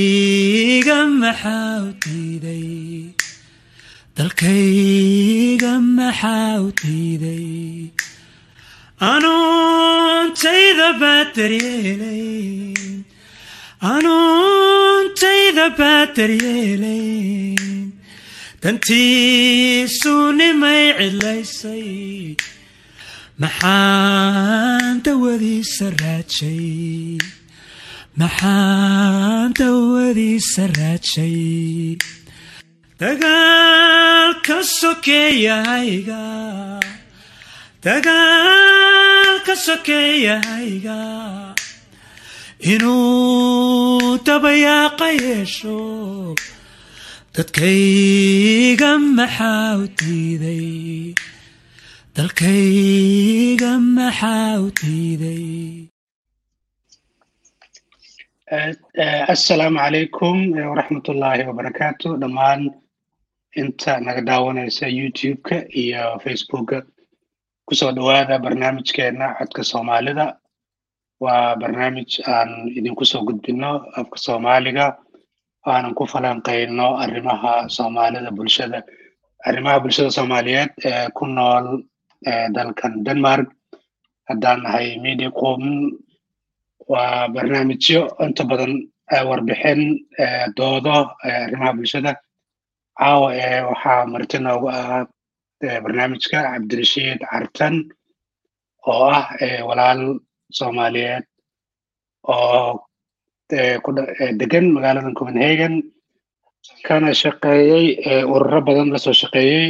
iga maxaa u diiday dalkayga maxaa u diiday anuuntayda baad daryeelayn anuuntayda baad daryeelayn dantiisu nimay cidlaysay maxaan dawadiisa raajay maxaan dawadiisa raajay dagaalka sokeeyahayga dagaalka sokeeyahayga inuu dabayaaqa yeesho dadkayga maxaa u diiday dalkayga maxaa u diiday assalaamu calaykum waraxmatullaahi wabarakaatu dhammaan inta naga daawanaysa youtube-ka iyo facebooka kusoo dhowaada barnaamijkeena codka soomaalida waa barnaamij aan idinku soo gudbino afka soomaaliga aanan ku falanqayno arrimaha soomaalida bulshada arrimaha bulshada soomaaliyeed ee ku nool dalkan denmark haddaan nahay media qoomin waa barnaamijyo inta badan warbixin doodo arrimaha bulshada caawa ee waxaa marti noogu ah barnaamijka cabdirashiid cartan oo ah walaal soomaaliyeed oo degan magaalada copenhagen kana shaqeeyey ururo badan lasoo shaqeeyey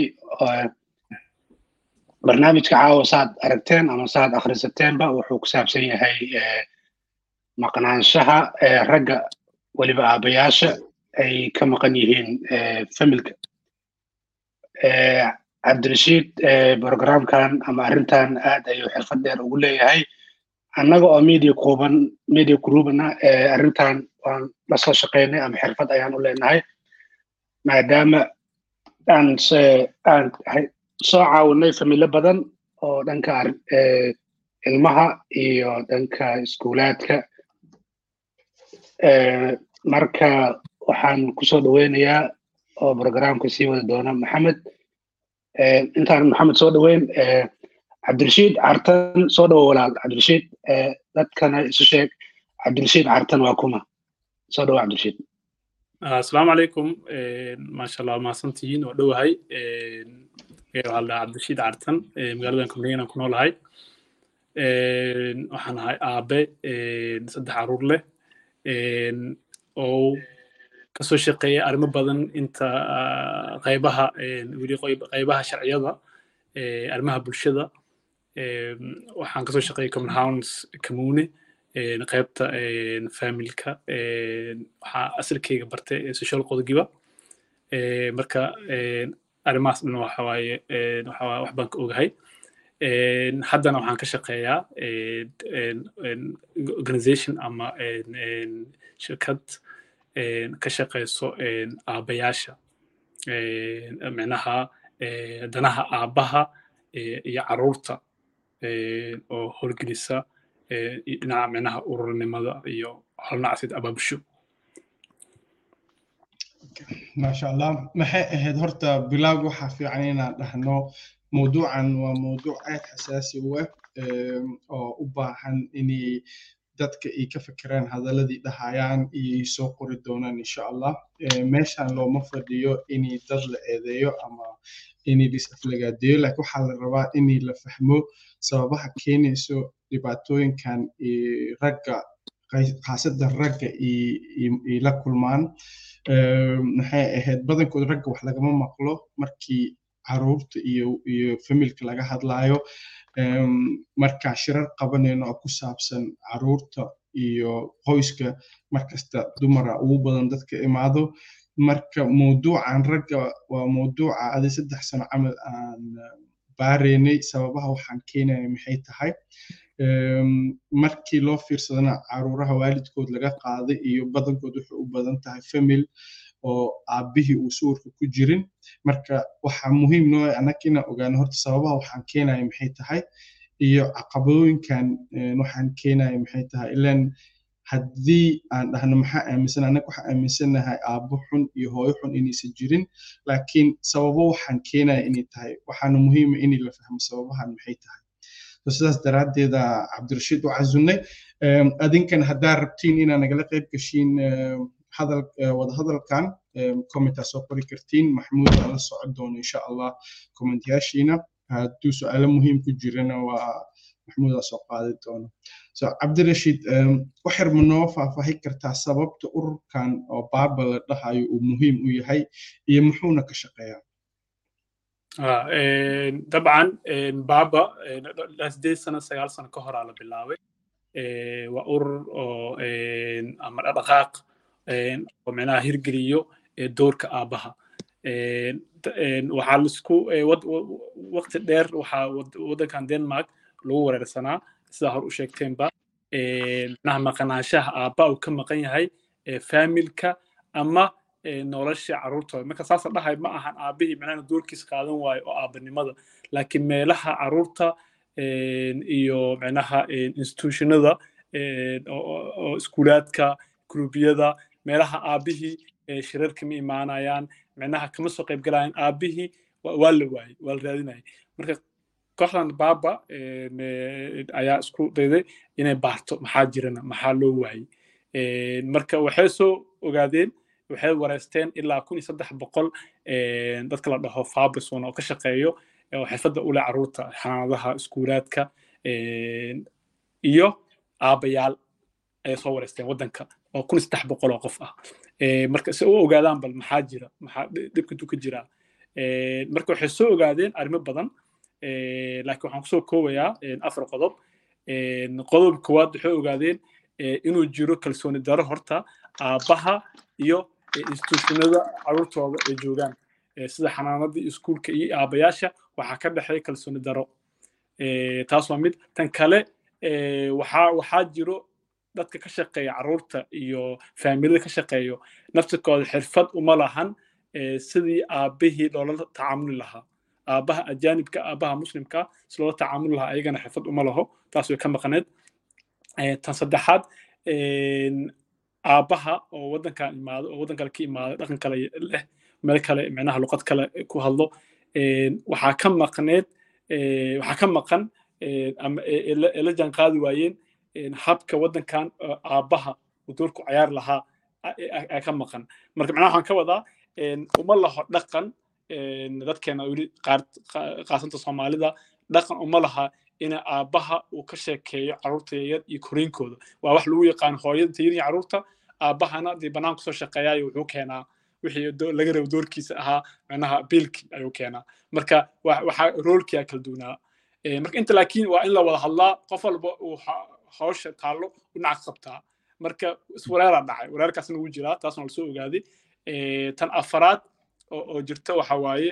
barnaamijka caawa saad aragteen ama saad akhrisateenba wuxuu ku saabsan yahay maqnaanshaha ragga weliba aabayaasha ay ka maqan yihiin familka cabdirashiid programkan ama arrintan aad ayuu xirfad dheer ugu leeyahay annaga oo media quban media groupna arrintan waan lasoo shaqeynay ama xirfad ayaan u leenahay maadaama aan aan soo caawinay familo badan oo dhanka ilmaha iyo dhanka iskuulaadka marka waxaan kusoo dhoweynayaa oo programka sii wada doona maxamed intaan maxamed soo dhoweyn cabdirashiid cartan soo dhowo walaal cabdirashiid dadkana isu sheeg cabdirashiid cartan waa kuma soo dhowo cabdirashiid asalaamu calaykum maasha allah mahadsantihiin waa dhowahay waxaa la cabdirashiid cartan magaaladan copenhagen aan ku noolahay waxaan ahay aabe saddex caruur leh oo kasoo shaqeeya arrimo badan inta qaybaha weli qaybaha sharciyada arrimaha bulshada waxaan kasoo shaqeeyay common house commune qaybta familka waxaa asalkeyga bartay social qodogiba marka arrimahaas dhan waxa waaye wax baan ka ogahay haddana waxaan ka shaqeeyaa organization ama shirkad ka shaqeyso aabayaasha micnaha danaha aabaha iyo caruurta oo horgelisa dhinaca micnaha ururnimada iyo holnacsid abaabusho maasha allah maxay ahayd horta bilaag waxaa fiican inaan dhahno mawduucan waa mawduuc aad xasaasi u ah oo u baahan inay dadka ay ka fekeraan hadaladii dhahayaan iyo soo qori doonaan insha allah meeshan looma fadhiyo inay dad la eedeeyo ama inay disaflagaadeeyo laakiin waxaa la rabaa inay la fahmo sababaha keenayso dhibaatooyinkan ragga khaasadan ragga ay la kulmaan maxay ahayd badankood ragga wax lagama maqlo markii caruurta iyo iyo familka laga hadlayo marka shirar qabanayno oo ku saabsan caruurta iyo qoyska markasta dumara ugu badan dadka imaado marka mawduucan ragga waa mawduuca adi saddex sano camal aan baaraynay sababaha waxaan keenaya maxay tahay markii loo fiirsadana caruuraha waalidkood laga qaaday iyo badankood wuxuu u badan tahay famil oo aabbihii uu suwarka ku jirin marka waxaa muhiim noo annaga inaan ogaano horta sababaha waxaan keenaya maxay tahay iyo caqabadooyinkan waxaan keenaya maxay tahay ilan haddii aan dhahno maxaa aaminsan annaga waxaa aaminsanahay aabbo xun iyo hooyo xun inaysan jirin laakiin sababo waxaan keenaya inay tahay waxaana muhiima in la fahmo sababahan maxay tahay sidaas daraaddeeda cabdirashiid u casunnay adinkan haddaa rabtiin inaa nagala qayb gashiin hadal wadahadalkan commentaa soo qori kartiin maxmuud aa la socon doono insha allah commentyaashiina hadduu su-aalo muhiim ku jirana waa maxmuudaa soo qaadi doono so cabdirashiid wax yar ma noo faahfaahi kartaa sababta ururkan oo baaba la dhahayo uu muhiim u yahay iyo muxuuna ka shaqeeyaa dabcan baaba sideed sano sagaal sano ka horaa la bilaabay waa urur oo ama dhaqdhaqaaq oo micnaha hirgeliyo doorka aabbaha waxaa laisku waqti dheer waxaa waddankan denmark lagu wareersanaa sidaa hor u sheegteenba micnaha maqnaanshaha aabba uu ka maqan yahay faamilka ama nolosha carruurtooda marka saasa dhahay ma ahan aabbihii micnaha doorkiis qaadan waayo oo aabbanimada laakiin meelaha carruurta iyo micnaha institutionada oo iskuulaadka gruubiyada meelaha aabbihii shirarka ma imaanayaan micnaha kama soo qayb galayaan aabbihii waa la waayey waa la raadinayay marka kooxdan baaba ayaa isku dayday inay baarto maxaa jirana maxaa loo waayey marka waxay soo ogaadeen waxay wareysteen ilaa kun iyo saddex boqol dadka la dhaho fabison oo ka shaqeeyo oo xirfadda u leh carruurta xanaanadaha iskuulaadka iyo aabbayaal ayay soo wareysteen waddanka oo kun iyo saddex boqol oo qof ah marka si u ogaadaan bal maxaa jira maxaa dhibka intuu ka jiraa marka waxay soo ogaadeen arrimo badan laakiin waxaan kusoo koobayaa afar qodob qodob koowaad waxay ogaadeen inuu jiro kalsooni daro horta aabbaha iyo institutionada carruurtooda ay joogaan sida xanaanadii iskuulka iyo aabbayaasha waxaa ka dhexeeya kalsooni daro taas waa mid tan kale waxaa waxaa jiro dadka ka shaqeeya carruurta iyo faamilada ka shaqeeyo naftirkooda xirfad uma lahan sidii aabbihii loola tacaamuli lahaa aabbaha ajaanibka aabbaha muslimka si loola tacaamuli lahaa ayagana xirfad uma laho taas way ka maqaneed tan saddexaad aabbaha oo waddankan imaado oo waddan kale ka imaado dhaqan kale leh meel kale micnaha luqad kale ku hadlo waxaa ka maqneed waxaa ka maqan ama la jaan qaadi waayeen habka waddankan aabbaha uu doorku cayaari lahaa ayaa ka maqan marka macnaha waxaan ka wadaa uma laho dhaqan dadkeena weli qaasanta soomaalida dhaqan uma laha in aabbaha uu ka sheekeeyo carruurta yaryar iyo koriinkooda waa wax lagu yaqaan hooyada tayadii carruurta aabbahana dee bannaan kusoo shaqeeyaayo wuxuu keenaa wixii laga rabo doorkiisa ahaa macnaha biilki ayuu keenaa marka waxaa roolkiyaa kala duunaa marka inta laakiin waa in la wada hadlaa qof walba uu hawsha taallo u nac qabtaa marka iswareeraa dhacay wareerkaasna wuu jiraa taasna lasoo ogaaday tan afaraad oo jirta waxa waaye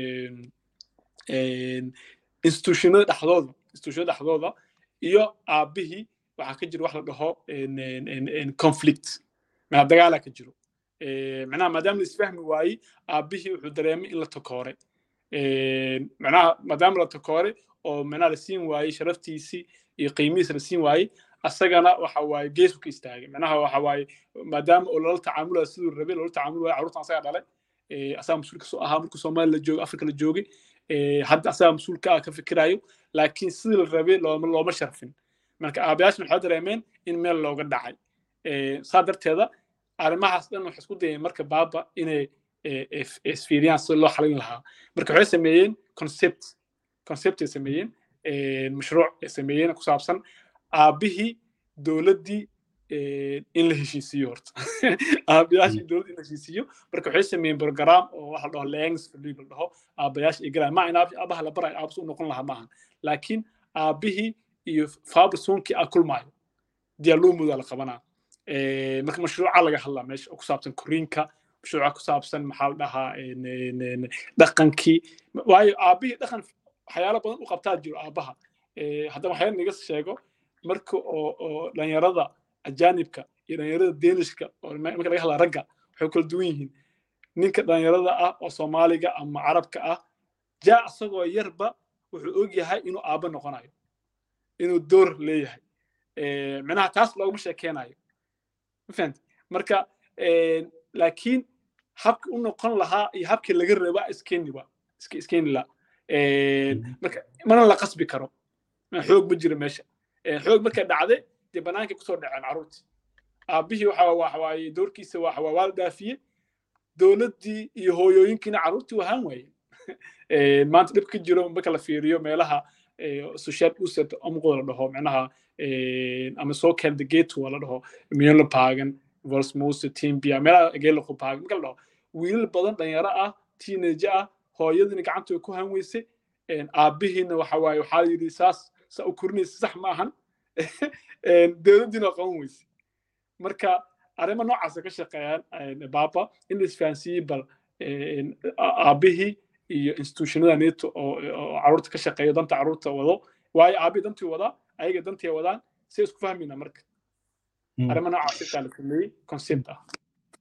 institutionada dhexdooda institutionada dhexdooda iyo aabbihii waxaa ka jira wax la dhaho conflict macnaa dagaalaa ka jiro macnaha maadaama la isfahmi waayey aabbihii wuxuu dareemay in la takoore macnaha maadaama la takoore oo macnaha la siin waayey sharaftiisii iyo qiimihiisa la siin waayey asagana waxa waaye geesku ka istaagay macnaha waxa waaye maadaama oo lala tacaamulaya siduu rabay loola tacaamul waaya carruurtan asaga dhalay asaga mas-uulka soo ahaa markuu soomaali la joogo afrika la joogay hadda asaga mas-uulka ah ka fikirayo laakiin sidii la rabay looma sharfin marka aabayaashna waxay dareemeen in meel looga dhacay saa darteeda arrimahaas dhan waxay isku dayeen marka baaba inay isfiiriyaan sida loo xalin lahaa marka waxay sameeyeen concept concept ay sameeyeen mashruuc ay sameeyeen ku saabsan aabbihii dowladdii in la heshiisiiyo horta aabayaashii dowladda in la heshiisiiyo marka waxay sameeyeen program oo waxa la dhaho langs la dhaho aabayaasha ay galaan ma in aabaha la barayo aabas u noqon lahaa maahan laakiin aabbihii iyo fabrisonkii a kulmaayo diyaluumuda la qabanaa marka mashruuca laga hadlaa meesha oo ku saabsan koriinka mashruuca ku saabsan maxaa la dhahaa dhaqankii waayo aabbihii dhaqan waxyaalo badan u qabtaa jiro aabbaha haddana waxyaala naga sheego marka oo dhalinyarada ajaanibka iyo dhalinyarada deenishka oo marka laga hadlaa ragga waxay kala duwan yihiin ninka dhalinyarada ah oo soomaaliga ama carabka ah jaa isagoo yarba wuxuu og yahay inuu aabba noqonayo inuu door leeyahay micnaha taas looguma sheekeynayo mafahant marka laakiin habki u noqon lahaa iyo habkii laga raba iskeniba iskeni la marka mana la qasbi karo xoog ma jiro meesha xoog markay dhacde dee banaankay kusoo dhaceen carruurtii aabbihii waxa waxawaaye doorkiisa waxa waa waa dhaafiye dowladdii iyo hooyooyinkiina carruurtii wahaan waayeen maanta dhib ka jiro marka la fiiriyo meelaha social uset amqoo la dhaho micnaha ama soo keenda getua la dhaho miyolapagan volsmose timbia meelaha geelaqopagan marka la dhaho wiilal badan dhalinyaro ah teenage ah hooyadiina gacanta way ku han weyse aabbihiina waxa waaye waxaa yidhi saas saa u korinaysa sax ma ahan dowladdiina waa qaban weyse marka arrimo noocaasa ka shaqeeyaan baaba in la isfahansiiyey bal aabbihii iyo institutionada neto oo carruurta ka shaqeeyo danta carruurta wado waayo aabbihii dantii wadaa ayaga dantii wadaan si isku fahmayna marka arrimo noocaas xitaa la sameeyey concept ah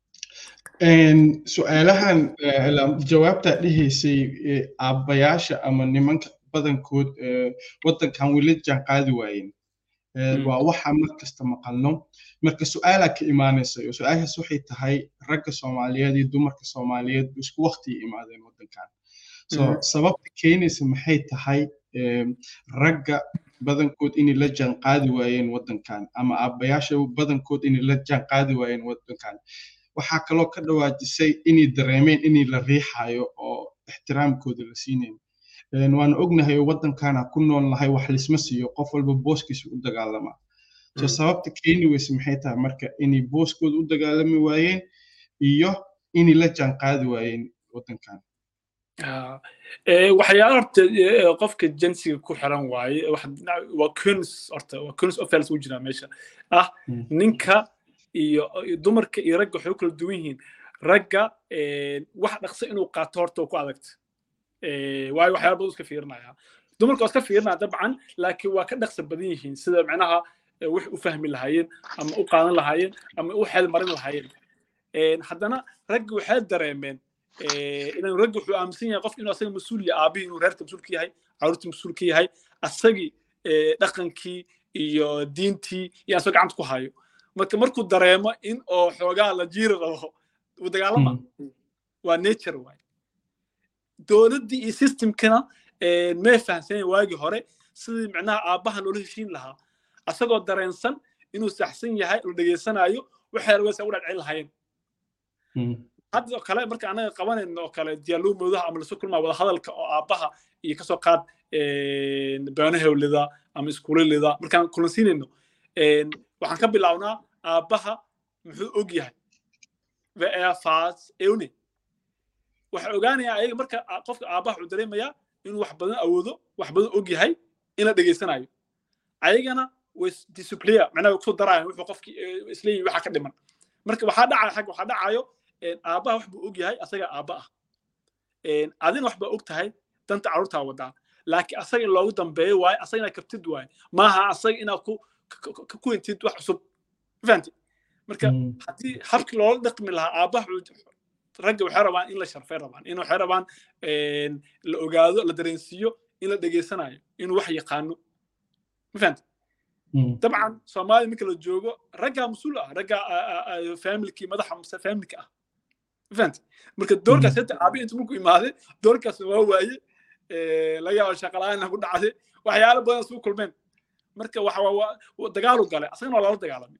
su-aalahan jawaabtaa dhihaysay aabbayaasha ama nimanka badankood waddankan weli jaan qaadi waayeen waa waxa mar kasta maqalno marka su-aalaa ka imaanaysa oo su-aashaas waxay tahay ragga soomaaliyeed iyo dumarka soomaaliyeed isku waqtiya imaadeen waddankan so sababta keenaysa maxay tahay ragga badankood inay la jaan qaadi waayeen waddankan ama aabbayaasha badankood inay la jaan qaadi waayeen waddankan waxaa kaloo ka dhawaajisay inay dareemeen inay la riixayo oo ixtiraamkooda la siinayn waana ognahay oo waddankana ku nool nahay wax lisma siiyo qof walba booskiisa u dagaalama so sababta keeni weyse maxay tahay marka inay booskooda u dagaalami waayeen iyo inay la jaan qaadi waayeen waddankan waxyaala horta qofka jinsiga ku xiran waaye waa kuns horta waa kuns ofels u jiraa meesha ah ninka iyo dumarka iyo ragga waxay u kala duwan yihiin ragga wax dhaqso inuu qaato horta oo ku adagta waayo waxyaala badan iska fiirinaya dumarka waa iska fiirinaya dabcan laakiin waa ka dhaqso badan yihiin sida micnaha wax u fahmi lahaayeen ama u qaadan lahaayeen ama u xeel marin lahaayeen haddana ragga waxay dareemeen inaan ragga wuxuu aaminsan yahay qofka inuu asaga mas-uul yahay aabihii inuu reerka mas-uul ka yahay carruurtii mas-uul ka yahay asagii dhaqankii iyo diintii iyo asagoo gacanta ku hayo marka markuu dareemo in oo xoogaa la jiiri rabo uu dagaalama waa nature waay dowladdii iyo systemkana may fahamsanayn waagii hore sidii micnaha aabbaha loola heshiin lahaa asagoo dareensan inuu saxsan yahay la dhegeysanayo waxay rabeysa u dhadhicin lahaayeen hadda oo kale marka anaga qabanayno oo kale diyaalumoodaha ama lasu kulmaa wada hadalka oo aabbaha iyo kasoo qaad beanahewlida ama iskuulelida markaan kulansiinayno waxaan ka bilaabnaa aabbaha muxuu og yahay veefas eune waxay ogaanayaa ayaga marka qofka aabbaha wuxuu dareemayaa inuu wax badan awoodo wax badan og yahay in la dhegeysanayo ayagana way discipliya macnaha way kusoo daraayan wuxuu qofki isleeyihi waxa ka dhiman marka waxaa dhacaya xag waxaa dhacayo aabbaha wax buu og yahay asaga aabba ah adina wax baa og tahay danta carruurtaa wadaa laakiin asaga in loogu dambeeyo waaye asaga inaad kabtid waaye maaha asaga inaad ku ku hintid wax cusub fahamti marka haddii habkii loola dhaqmi lahaa aabbaha ragga waxay rabaan in la sharfay rabaan in waxay rabaan la ogaado la dareensiiyo in la dhegeysanayo inuu wax yaqaano ma fahamti dabcan soomaaliya marka la joogo raggaa mas-uul ah raggaa familkii madaxa familka ah ma fahamti marka doorkaas hata aabi inta markuu imaaday doorkaas waa waaye laga yaabo shaqala-aan ku dhacday waxyaalo badan isugu kulmeen marka waxa dagaalu galay asagana waa lala dagaalamay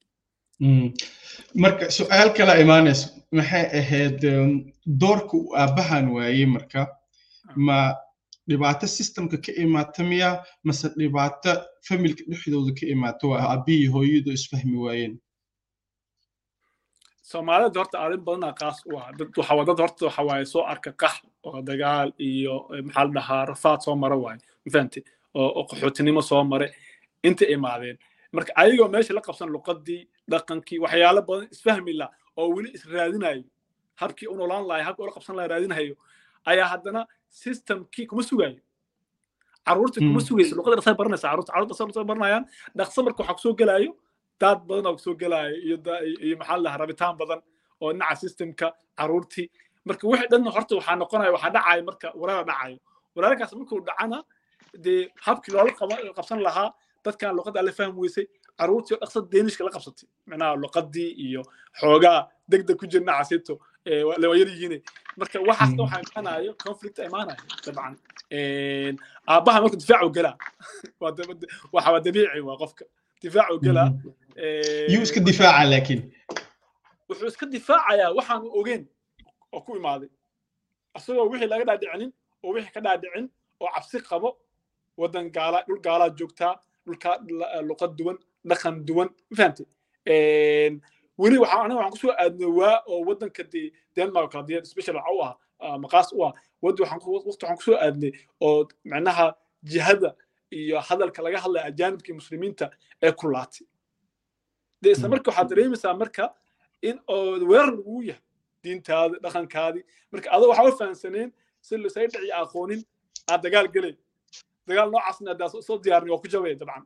marka su-aal kala imaanayso maxay ahayd doorka uu aabbahan waayey marka ma dhibaato systemka ka imaata miya mase dhibaato familka dhexdooda ka imaata waa aabihii hooyadu isfahmi waayeen soomaalida horta arrin badanaa qaas u ah dad waxa dad horta waxa waaye soo arka qax oo dagaal iyo maxaa la dhahaa rafaad soo mara waaye mafahamti oo qaxootinimo soo mare inta imaadeen marka ayagoo meesha la qabsan luqadii dhaqankii waxyaalo badan isfahmi la oo weli israadinayo habkii u noolaan lahay habkii ula qabsan laha raadinayo ayaa haddana systemkii kuma sugayo carruurtii kuma sugayso luqada dhaqsa baranaysa carruurta carruurta dhaqsa dhaqsa baranayaan dhaqsa marka waxaa kusoo gelaayo daad badan oo kusoo gelaayo iyo iyo maxaa la dhahaa rabitaan badan oo dhinaca systemka carruurtii marka wixii dhan horta waxaa noqonaya waxaa dhacayo marka waraara dhacayo waraarkaas markuu dhacana dee habkii loola qabsan lahaa dadkan luqadda la fahmi weysay caruurtii oo dhaqsa deenishka la qabsatay macnaha luqadii iyo xoogaa degdeg ku jirna casito waa yar yihiin marka waxaasna waxaa imaanayo conflict imaanayo dabcan aabbaha marka difaacu gelaa waxa waa dabiici waa qofka difaacu gelaa yuu iska difaaca laakiin wuxuu iska difaacayaa waxaanu ogeyn oo ku imaaday asagoo wixii laga dhaadhicinin oo wixii ka dhaadhicin oo cabsi qabo waddan gaala dhul gaalaa joogtaa dhulka luqad duwan dhaqan duwan ma fahamtay weli waxaa aniga waxaan kusoo aadnay waa oo waddanka dee denmark kala diya special waxa u ah maqaas u ah wadi waxaan waqti waxaan kusoo aadnay oo macnaha jihada iyo hadalka laga hadlaya ajaanibka muslimiinta ee kulaatay de isla marka waxaad dareemaysaa marka in oo weerar lagu yahay diintaadi dhaqankaadi marka adoo waxaa u fahansaneen si lasay dhici aqoonin aad dagaal gelay dagaal noocaasna haddaa soo diyaarin waa ku jabaya dabcan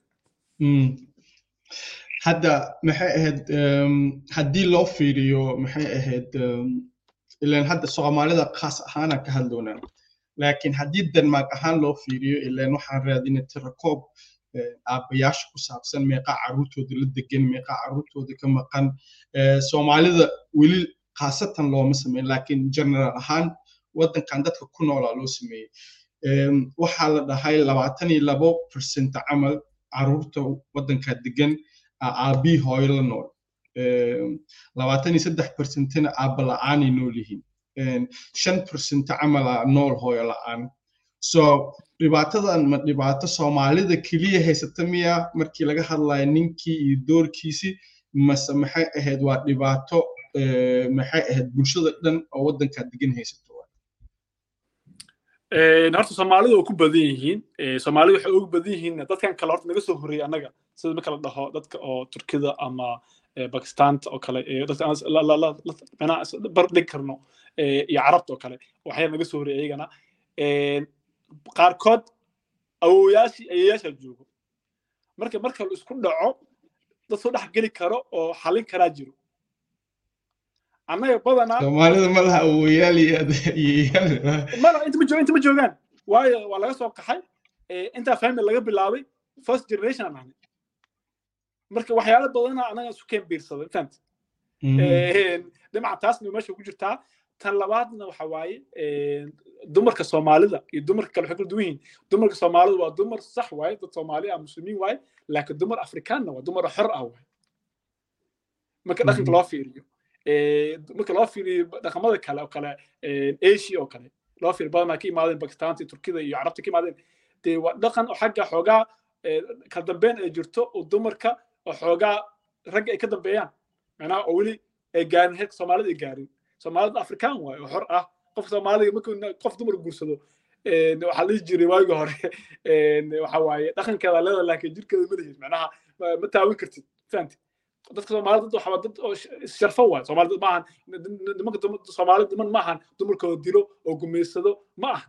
hadda maxay ahayd haddii loo fiiriyo maxay ahayd ilan hadda soomaalida khaas ahaana ka hadloonaa laakiin haddii denmark ahaan loo fiiriyo ilan waxaan raadinay tirakoob aabbayaasha ku saabsan meeqa carruurtooda la degan meeqa carruurtooda ka maqan soomaalida weli khaasatan looma sameyn laakiin general ahaan waddankan dadka ku noolaa loo sameeyey waxaa la dhahay labaatan iyo labo percent camal carruurta waddanka degan aabii hooyo la nool labaatan iyo saddex percentina aabba la'aanay nool yihiin shan percent camala nool hooyo la'aan so dhibaatadan ma dhibaato soomaalida keliya haysata miya markii laga hadlayo ninkii iyo doorkiisii mase maxay ahayd waa dhibaato maxay ahayd bulshada dhan oo waddankaa degan haysato horta soomaalida waa ku badan yihiin soomaalida waxay ugu badan yihiin dadkan kale horta naga soo horreeyay annaga sida marka la dhaho dadka oo turkida ama bakistanta oo kale bar dhig karno iyo carabta oo kale waxyaa naga soo horreeyay iyagana qaarkood awowayaashii ayayaashaa joogo marka marka la isku dhaco dad soo dhex geli karo oo xalin karaa jiro annaga badanaa soomaalida ma laha awoyaal iyo mala inta ma inta ma joogaan waayo waa laga soo qaxay intaa family laga bilaabay first generation aan ahnay marka waxyaalo badana annaga isu keen biirsaday fahamta dhinaca taasna meesha ku jirtaa tan labaadna waxa waaye dumarka soomaalida iyo dumarka kale waxay kala duwan yihiin dumarka soomaalida waa dumar sax waaye dad soomaali ah muslimiin waaye laakiin dumar afrikaanna waa dumar xor ah waaye marka dhaqanka loo fiiriyo marka loo fiiriyo dhaqamada kale oo kale asia oo kale loo fiiriyo badanaa ka imaadeen bakistaanta turkida iyo carabta ka imaadeen dee waa dhaqan oo xagga xoogaa kala dambeyn ay jirto oo dumarka oo xoogaa ragga ay ka dambeeyaan macnaha oo weli ay gaarin heerka soomaalida ay gaarin soomaalida afrikaan waaye oo xor ah qofka soomaaliga markuu qof dumar guursado waxaa dhihi jiray waagii hore waxa waaye dhaqankeeda leeda laakiin jirkeeda ma lihid macnaha ma taawin kartid fahamti dadka soomaalida dad waxaa dad oo sharfo waaye soomaalida maahan nimanka soomaalida niman maahan dumarkooda dilo oo gumaysado ma aha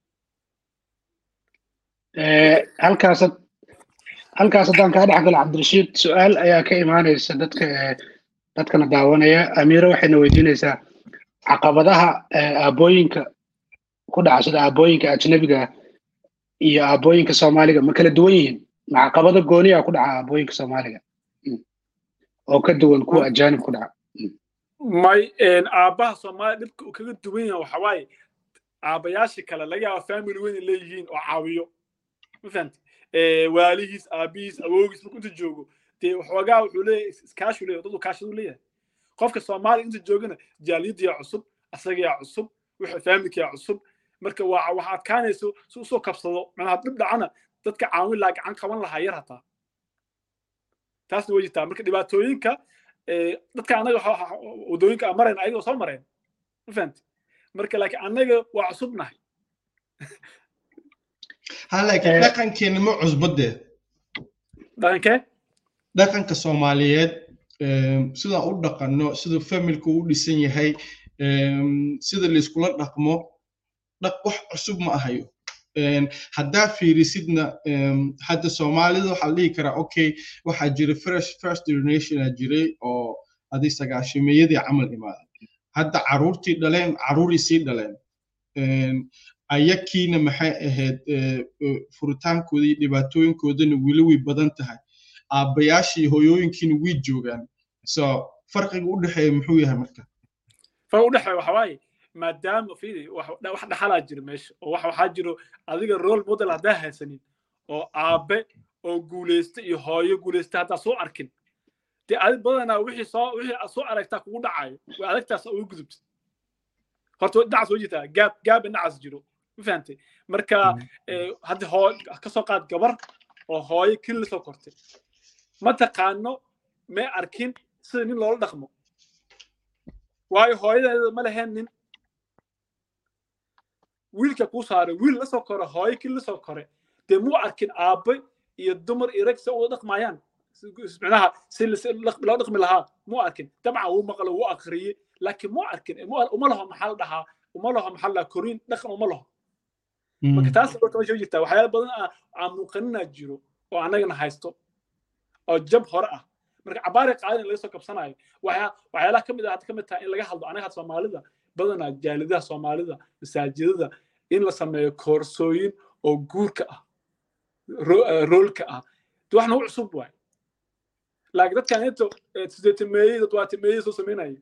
halkaas halkaas haddaan kaa dhex galo cabdirashiid su-aal ayaa ka imaanaysa dadka dadkana daawanaya amiiro waxayna weydiinaysaa caqabadaha aabooyinka ku dhaca sida aabooyinka ajnabiga iyo aabooyinka soomaaliga ma kala duwan yihiin ma caqabado gooniya ku dhaca aabooyinka soomaaliga oo ka duwan kuwa ajaanib ku dhaca may aabbaha soomaaliya dhibka uu kaga duwan yahay waxa waaye aabbayaasha kale laga yaaba family weyn ay leeyihiin oo caawiyo ma fahamti waalihiis aabihiis awoogiis markuu inta joogo dee waxoogaa wuxuu leeyahay iskaashu leeyahay dad uu kaashadu leeyahay qofka soomaaliya inta joogana jaaliyadiyaa cusub asagayaa cusub wixii faamilkiyaa cusub marka waa waxa adkaanayso si usoo kabsado macnaha dhib dhacana dadka caawin lahaa gacan qaban lahaa yar hataa taasna way jirtaa marka dhibaatooyinka dadka annaga wadooyinka aan marayna ayagoo soo mareen ma fahamti marka laakiin annaga waa cusubnahay ha laakiin dhaqankeena ma cusbadee dhaqankee dhaqanka soomaaliyeed sidaan u dhaqanno sida familka u dhisan yahay sida layskula dhaqmo wax cusub ma ahayo haddaa fiirisidna hadda soomaalida waxaa la dhihi karaa okay waxaa jira fresh first generationa jiray oo adi sagaashimeeyadii camal imaaday hadda caruurtii dhaleen caruurii sii dhaleen ayakiina maxay ahayd furitaankooda iyo dhibaatooyinkoodana weli way badan tahay aabbayaashii hooyooyinkiina way joogaan so farqiga u dhexeeya muxuu yahay marka farqiga u dhexeeya waxa waaye maadaama fiidi wax dhaxalaa jira meesha oo wax waxaa jiro adiga role model haddaa haysanin oo aabe oo guulaysta iyo hooyo guulaysta haddaa soo arkin dee adi badanaa wixii soo wixii aad soo aragtaa kugu dhacayo way adagtaas ugu gudubta horta dhinacaas soo jirtaa gaab gaab dhinacaas jiro ma fahantay marka hadda hoo ka soo qaad gabar oo hooyo keli la soo kortay ma taqaano may arkin sida nin loola dhaqmo waayo hooyadeeda ma leheen nin wiilka kuu saaray wiil la soo kore hooyo keli la soo kore dee muu arkin aabe iyo dumar iyo rag se uga dhaqmayaan micnaha si loo dhaqmi lahaa muu arkin dabcan wuu maqlo wuu akriyey laakiin muu arkin uma laho maxaa la dhahaa uma laho maxaa la dhahaa koriin dhaqan uma laho marka taas horta meesha jirtaa waxyaala badan aan muuqaninaa jiro oo annagana haysto oo jab hore ah marka cabaari qaadin laga soo kabsanayo waxyaalaha ka mid ah hadda ka mid tahay in laga hadlo anaga had soomaalida badanaa jaalidaha soomaalida masaajidada in la sameeyo koorsooyin oo guurka ah roolka ah de wax nagu cusub waay laakiin dadkan inta sideetameeyey dadwaatameeyey soo samaynaya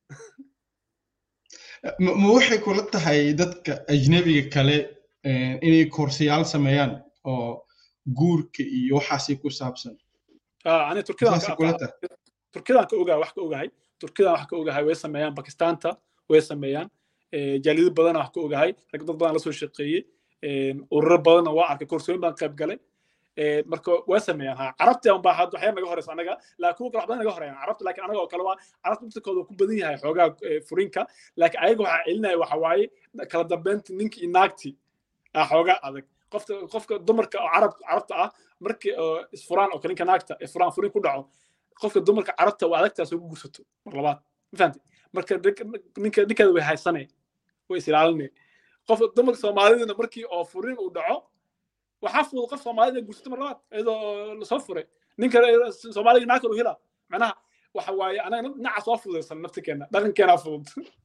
ma waxay kula tahay dadka ajnebiga kale inay koorsayaal sameeyaan oo guurka iyo waxaasi ku saabsan ani turkidan ka ogahay wax ka ogahay turkidan wax ka ogahay way sameeyaan bakistaanta way sameeyaan jaalido badana wax ka ogahay rag dad badan la soo shaqeeyey ururo badanna waa arkay koorsooyin baan qayb galay marka waa sameeyaan ha carabta un baa had waxyaa naga horeysa anaga laakiin kuwa kale wax badan naga horeeyaan carabta laakiin anaga oo kale waa carabta mudtakooda ku badan yahay xoogaa furinka laakiin ayaga waxaa celinaya waxa waaye kala dambeynta ninki iyo naagti ah xoogaa adag qofka qofka dumarka oo carab carabta ah markii isfuraan oo kale ninka naagta furaan furin ku dhaco qofka dumarka carabta waa adagtaas ugu gursato mar labaad ma fahamtay marka ninka ninkeeda way haysanay way is ilaalinay qof dumarka soomaalidana markii oo furin uu dhaco waxaa fudud qof soomaalida gursato mar labaad iyadoo lasoo furay ninka soomaaliga naag kale u hela macnaha waxa waaye anaga dhinaca soo fududaysan naftirkeena dhaqankeena fudud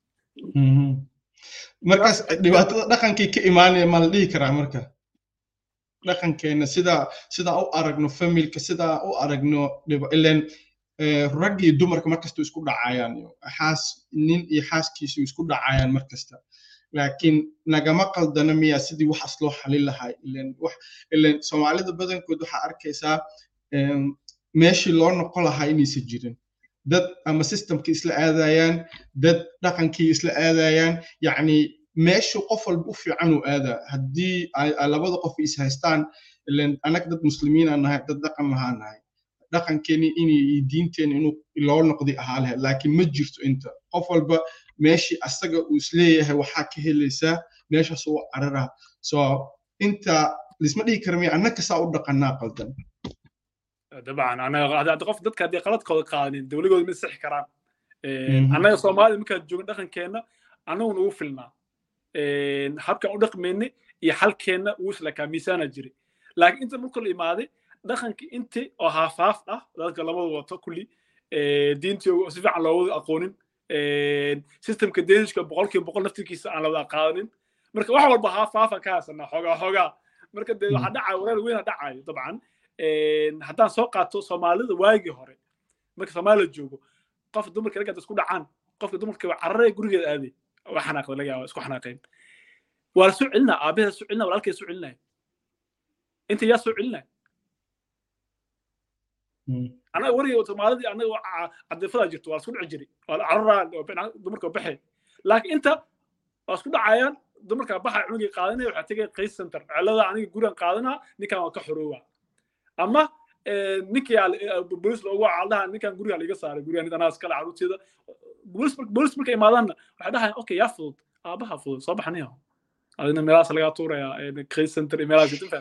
markaas dhibaatada dhaqankii ka imaanaya ma la dhihi karaa marka dhaqankeena sidaa sidaa u aragno familka sidaa u aragno ilen rag iyo dumarka markasta isku dhacayaan xaas nin iyo xaaskiisu isku dhacayaan markasta laakiin nagama qaldana miya sidii waxaas loo xalin lahaa ilen wax ilen soomaalida badankood waxaa arkaysaa meeshii loo noqon lahaa inaysan jirin dad ama systemka isla aadayaan dad dhaqankii isla aadayaan yacni meeshu qof walba u fiican uu aadaa haddii labada qof is haystaan ilen annaga dad muslimiin aan nahay dad dhaqan lahaa nahay dhaqankeeni inay diinteeni inuu loo noqdi ahaa lahayd laakiin ma jirto inta qof walba meeshii asaga uu isleeyahay waxaa ka helaysaa meeshaas uu cararaa so inta lisma dhihi kara miya annaka saa u dhaqanaa qaldan dabcan anaga qof dadka haddii qaladkooda qaadanin dowligooda ma sixi karaan annaga soomaalida markaan joogin dhaqankeenna annagu nagu filnaa habkan u dhaqmayni iyo xalkeenna wuu islakaa miisaana jiray laakiin inta marka la imaaday dhaqankii inti oo haafaaf ah dadka labada wato kulli diintii si fiican looga aqoonin systemka daniska boqolkiiba boqol naftirkiisa aan lawada qaadanin marka wax walba haafaafan ka haysanaa xoogaa xoogaa marka dee waxaa dhacaya wareer weyna dhacayo dabcan haddaan soo qaato soomaalida waagii hore marka soomaalida joogo qof dumarka raggaad isku dhacaan qofka dumarka waa cararaya gurigeeda aaday waa xanaaqda laga yaaba isku xanaaqeen waa la soo celinaa aabaheeda soo celinaa walaalkeeda soo celinaya inta yaa soo celinaya anaga wariga soomaalidii anaga cadifadaa jirto waa la isku dhici jiray waa la cararaa dumarka baxe laakiin inta waa isku dhacayaan dumarka baxa cunugii qaadanaya waxaa tegaya qays center celada aniga gurigan qaadanaa ninkan waa ka xoroowa ama ninkii bolis loogu wacaldaha ninkan guriga liga saaray gurigan anaa iskale caruurteeda bolis marka imaadaanna waxay dhahayaan okay yaa fudud aabaha fudud soo baxaniyo adina meelahaas lagaa tuuraya qays center iyo meelahaas inta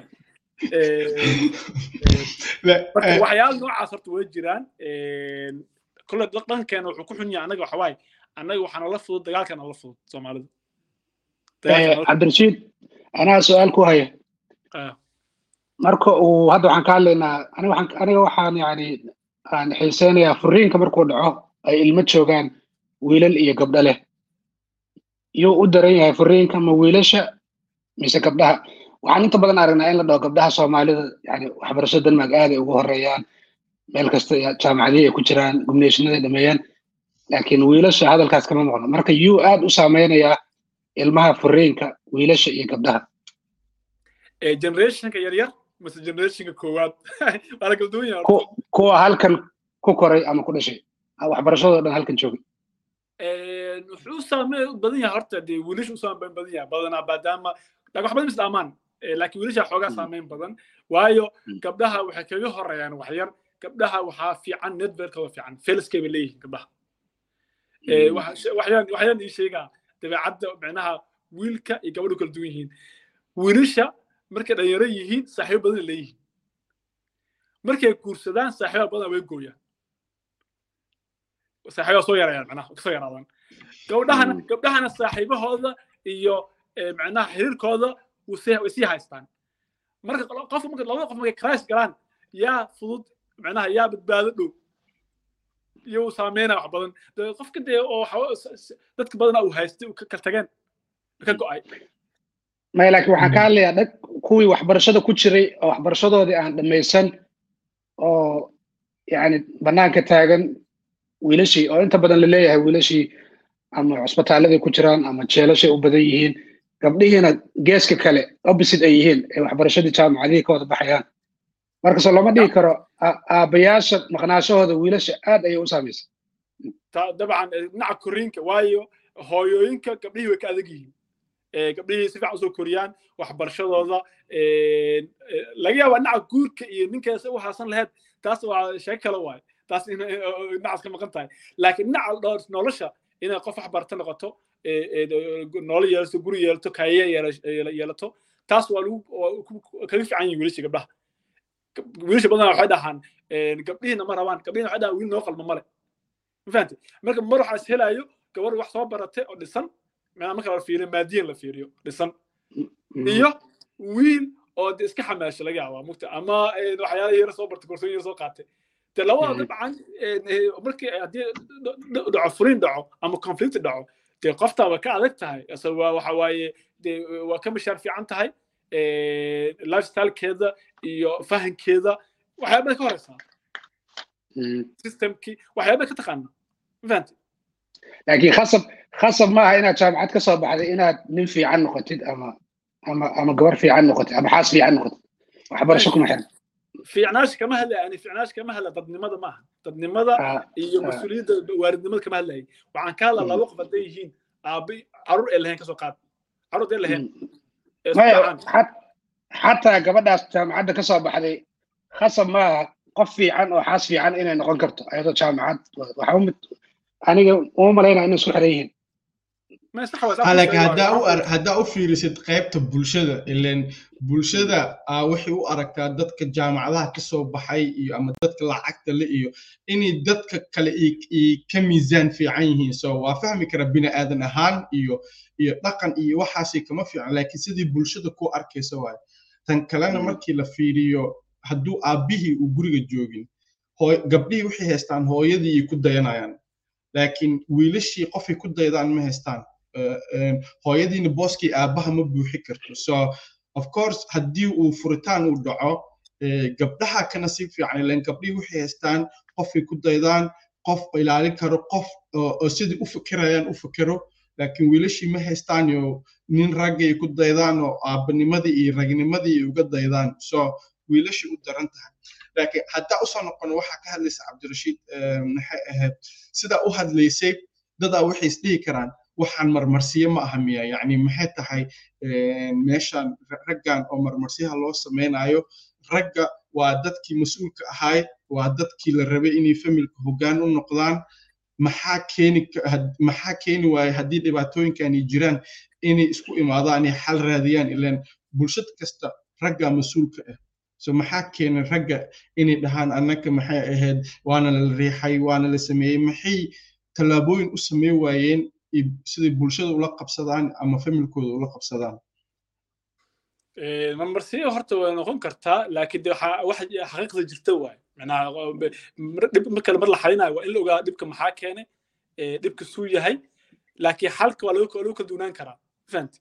marka waxyaala noocaas horta way jiraan kole dhaqankeena wuxuu ku xun yahay annaga waxa waaye annaga waxaana la fudud dagaalkana la fudud soomaalida cabdirashiid anaa su-aal ku haya marka uu hadda waxaan ka hadlaynaa aniga waxaan yani aan xiiseynayaa furiinka markuu dhaco ay ilmo joogaan wiilal iyo gabdho leh yuu u daran yahay furiinka ma wiilasha mise gabdhaha waxaan inta badan aragnaa in la dhaho gabdhaha soomaalida yani waxbarasho denmark aaday ugu horeeyaan meel kasta jaamacadihii ay ku jiraan gumneeshinada dhameeyaan laakiin wiilasha hadalkaas kama maqno marka yuu aad u saameynayaa ilmaha furiinka wiilasha iyo gabdhaha generationka yaryar mase generationka koowaad waa la kala duwan yahay kuwa halkan ku koray ama ku dhashay waxbarashadoo dhan halkan joogay wuxuu saameyn badan yahay horta dee wiilasha u saameyn badan yahay badanaa maadaama wax badan is dhaamaan laakiin wiilasha xoogaa saameyn badan waayo gabdhaha waxay kaga horeeyaan waxyar gabdhaha waxaa fiican networkooda fiican feliskay bay leeyihiin gabdhaha waxyaan ii sheegaa dabeecadda micnaha wiilka iyo gabadhu kala duwan yihiin wiilasha markay dhalinyaro yihiin saaxiibo badan leeyihiin markay guursadaan saaxiiba badan way gooyaan saaxiiba soo yarayaan micnaha kasoo yaraadaan gabdhahana gabdhahana saaxiibahooda iyo micnaha xiriirkooda way sii haystaan marka qof marka labada qof markay christ galaan yaa fudud micnaha yaa badbaado dhow iyo uu saameynaya wax badan qofka dee oo dadka badana uu haystay uu ka tageen ka go'ay maya laakiin waxaan ka hadlayaa dhag kuwii waxbarashada ku jiray oo waxbarashadoodii aan dhammaysan oo yani bannaanka taagan wiilashii oo inta badan la leeyahay wiilashii ama cusbitaalladay ku jiraan ama jeelashay u badan yihiin gabdhihiina geeska kale opposite ay yihiin ee waxbarashadii jaamacadihii ka wada baxayaan markasoo lama dhihi karo aabbayaasha maqnaashahooda wiilasha aad ayay u saamaysa dabcan dhinaca koriinka waayo hooyooyinka gabdhihii way ka adag yihiin gabdhihii si fiican usoo koriyaan waxbarashadooda laga yaaba dhinaca guurka iyo ninkaas u haasan lahayd taas waa sheeko kale waaye taas dhinacaas ka maqan tahay laakiin dhinaca nolosha inay qof wax barata noqoto nolol yeelato guri yeelato kaaye yeelato taas waa lagu kaga fiican yihin wiilasha gabdhaha wiilasha badanaa waxay dhahaan gabdhihiina ma rabaan gabdhihiina waxay dhahaan wiil noo qalma male ma fahamtay marka mar waxaa is helaayo gabar wax soo baratay oo dhisan marka la fiiriyo maadiyan la fiiriyo dhisan iyo wiil oo de iska xamaasha laga yaabaa mugta ama waxyaala yara soo bartay korsooyin yara soo qaatay de labada dabcan markii haddii dhaco furin dhaco ama conflict dhaco dee qoftaa waa ka adag tahay waa waxa waaye de waa ka mishaar fiican tahay lifestylekeeda iyo fahankeeda waxyaabada ka horeysaa systemkii waxyaabada ka taqaana ma fahamtay laakiin khasab khasab maaha inaad jaamacad ka soo baxday inaad nin fiican noqotid ama ama ama gabar fiican noqotid ama xaas fiican noqotid waxbarasho kuma xiran fiicnaash kama hadlaya yani fiicnaash kama hadlaya dadnimada maaha dadnimada iyo mas-uuliyadda waaridnimada kama hadlayay waxaan ka hadlaa laba qof hadday yihiin aabi caruur ee lahayn kasoo qaad caruur hadday lahayn xataa gabadhaas jaamacadda ka soo baxday khasab maaha qof fiican oo xaas fiican inay noqon karto ayadoo jaamacad waxa mid aniga uma malaynaa inay isku xiran yihiin laakiin haddaa u haddaa u fiirisid qaybta bulshada ilan bulshada waxay u aragtaa dadka jaamacadaha ka soo baxay iyo ama dadka lacagta le iyo inay dadka kale ay ka miisaan fiican yihiin so waa fahmi kara bini aadan ahaan iyo iyo dhaqan iyo waxaasay kama fiican laakiin sidii bulshada ku arkaysa waaye tan kalena markii la fiiriyo hadduu aabbihii uu guriga joogin gabdhihii waxay haystaan hooyadii ay ku dayanayaan laakiin wiilashii qofay ku daydaan ma haystaan hooyadiina booskii aabbaha ma buuxi karto so of course haddii uu furitaan uu dhaco gabdhaha kana si fiican ilan gabdhihii waxay haystaan qofay ku daydaan qof ilaalin karo qof oo sidii u fikirayaan u fikiro laakiin wiilashii ma haystaan iyo nin raggay ku daydaan oo aabbanimadii iyo ragnimadii ay uga daydaan so wiilashii u daran tahay laakiin haddaa usoo noqono waxaa ka hadlaysa cabdirashiid maxay ahayd sidaa u hadlaysay dadaa waxay isdhihi karaan waxaan marmarsiye ma aha miya yacni maxay tahay meeshan raggan oo marmarsiyaha loo samaynayo ragga waa dadkii mas-uulka ahaay waa dadkii la rabay inay familka hoggaan u noqdaan maxaa keeni maxaa keeni waaye haddii dhibaatooyinkan ay jiraan inay isku imaadaan ay xal raadiyaan ilaan bulshad kasta ragga mas-uulka ah so maxaa keenay ragga inay dhahaan annaka maxay ahayd waana la riixay waana la sameeyey maxay tallaabooyin u samey waayeen siday bulshada ula qabsadaan ama familkooda ula qabsadaan marmarsiyo horta way noqon kartaa laakiin de wax xaqiiqda jirta waaye manaha dhib markale mar la xalinayo waa in la ogaa dhibka maxaa keenay dhibka suu yahay laakiin xalka waa lagu kala duunaan karaa fahamti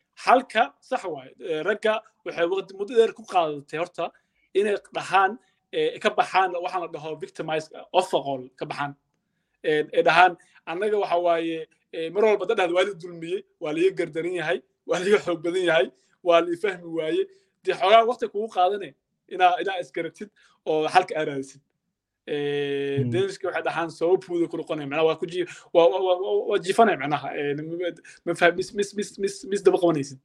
xalka sax waaye ragga waxay muddo dheer ku qaadatay horta inay dhahaan ka baxaan waxaan la dhaho victimize ofaqol ka baxaan ee dhahaan annaga waxa waaye mar walba dadhad waa la dulmiyey waa laga gardaran yahay waa laga xoog badan yahay waa la fahmi waaye dee xoogaa waqti kugu qaadane inaa inaa isgaratid oo xalka aaraadisid daniska waxay dhahaan sabab puuda ku noqonaya macnaha waa ku ji waa jifanaya macnaha ma faham mis mis mis mis mis daba qabanaysid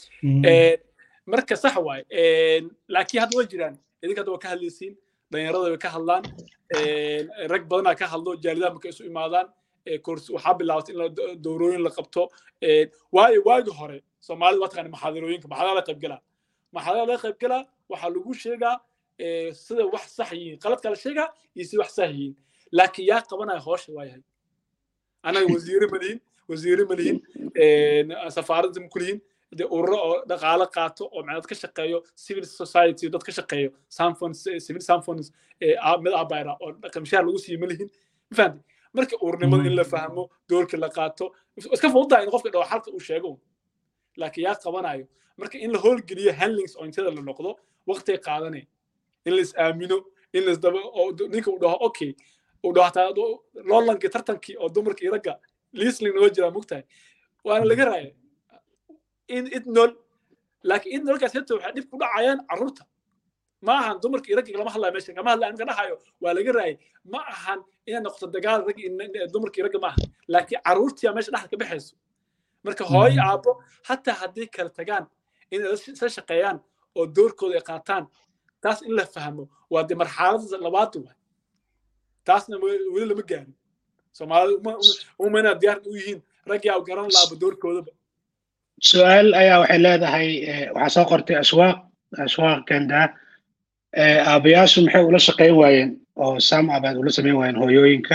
marka sax waay laakiin hadda way jiraan idinka hadda waa ka hadlaysiin dhalinyarada way ka hadlaan rag badanaa ka hadlo jaalidaha markay isu imaadaan waxaa bilaabatay in dowrooyin la qabto waayo waagi hore soomaalida waa taqaana maxaadarooyinka maxaadara la qaybgalaa maxaadara la qaybgalaa waxaa lagu sheegaa sida wax sax yihiin qaladka la sheegaa iyo sida wax sax yihiin laakiin yaa qabanaya hoosha waa yahay anaga wasiire ma lihin wasiire ma lihin safaaradda ma ku lihin de ururo oo dhaqaale qaato oo macnaa ka shaqeeyo civil society dad ka shaqeeyo samfons civil samfons mid abayra oo qamshaar lagu siiyo ma lihin ma fahamtay marka uurnimada in la fahmo doorka la qaato iska fududahay in qofka dhawo xalka uu sheego laakiin yaa qabanayo marka in la howlgeliyo handlings oo intada la noqdo waqtiay qaadanay in la is aamino in la isdaba oo ninka uu dhaho okay uu dhaho hataa loolankii tartankii oo dumarka iyo ragga liisling noo jiraa mogtahay waana laga raaya in idnol laakiin idnolkaas heta waxay dhib ku dhacayaan carruurta ma ahan dumarka iyo ragga lama hadlayo meesha kama hadlayo ninka dhahayo waa laga raayay ma ahan inay noqoto dagaal rag dumarka iyo ragga ma ahan laakiin carruurtiyaa meesha dhexda ka baxayso marka hooyo aabbo hataa haddii kala tagaan inay isla shaqeeyaan oo doorkooda ay qaataan taas in la fahmo waa dee marxalada labaad waay taasna weli lama gaarin soomaalida uma inaa diyaar u yihiin raggii aa garan laaba doorkoodaba su-aal ayaa waxay leedahay waxaa soo qortay ashwaaq ashwaaq ganda aabayaashu maxay ula shaqayn waayeen oo sam abaad ula samayn waayeen hooyooyinka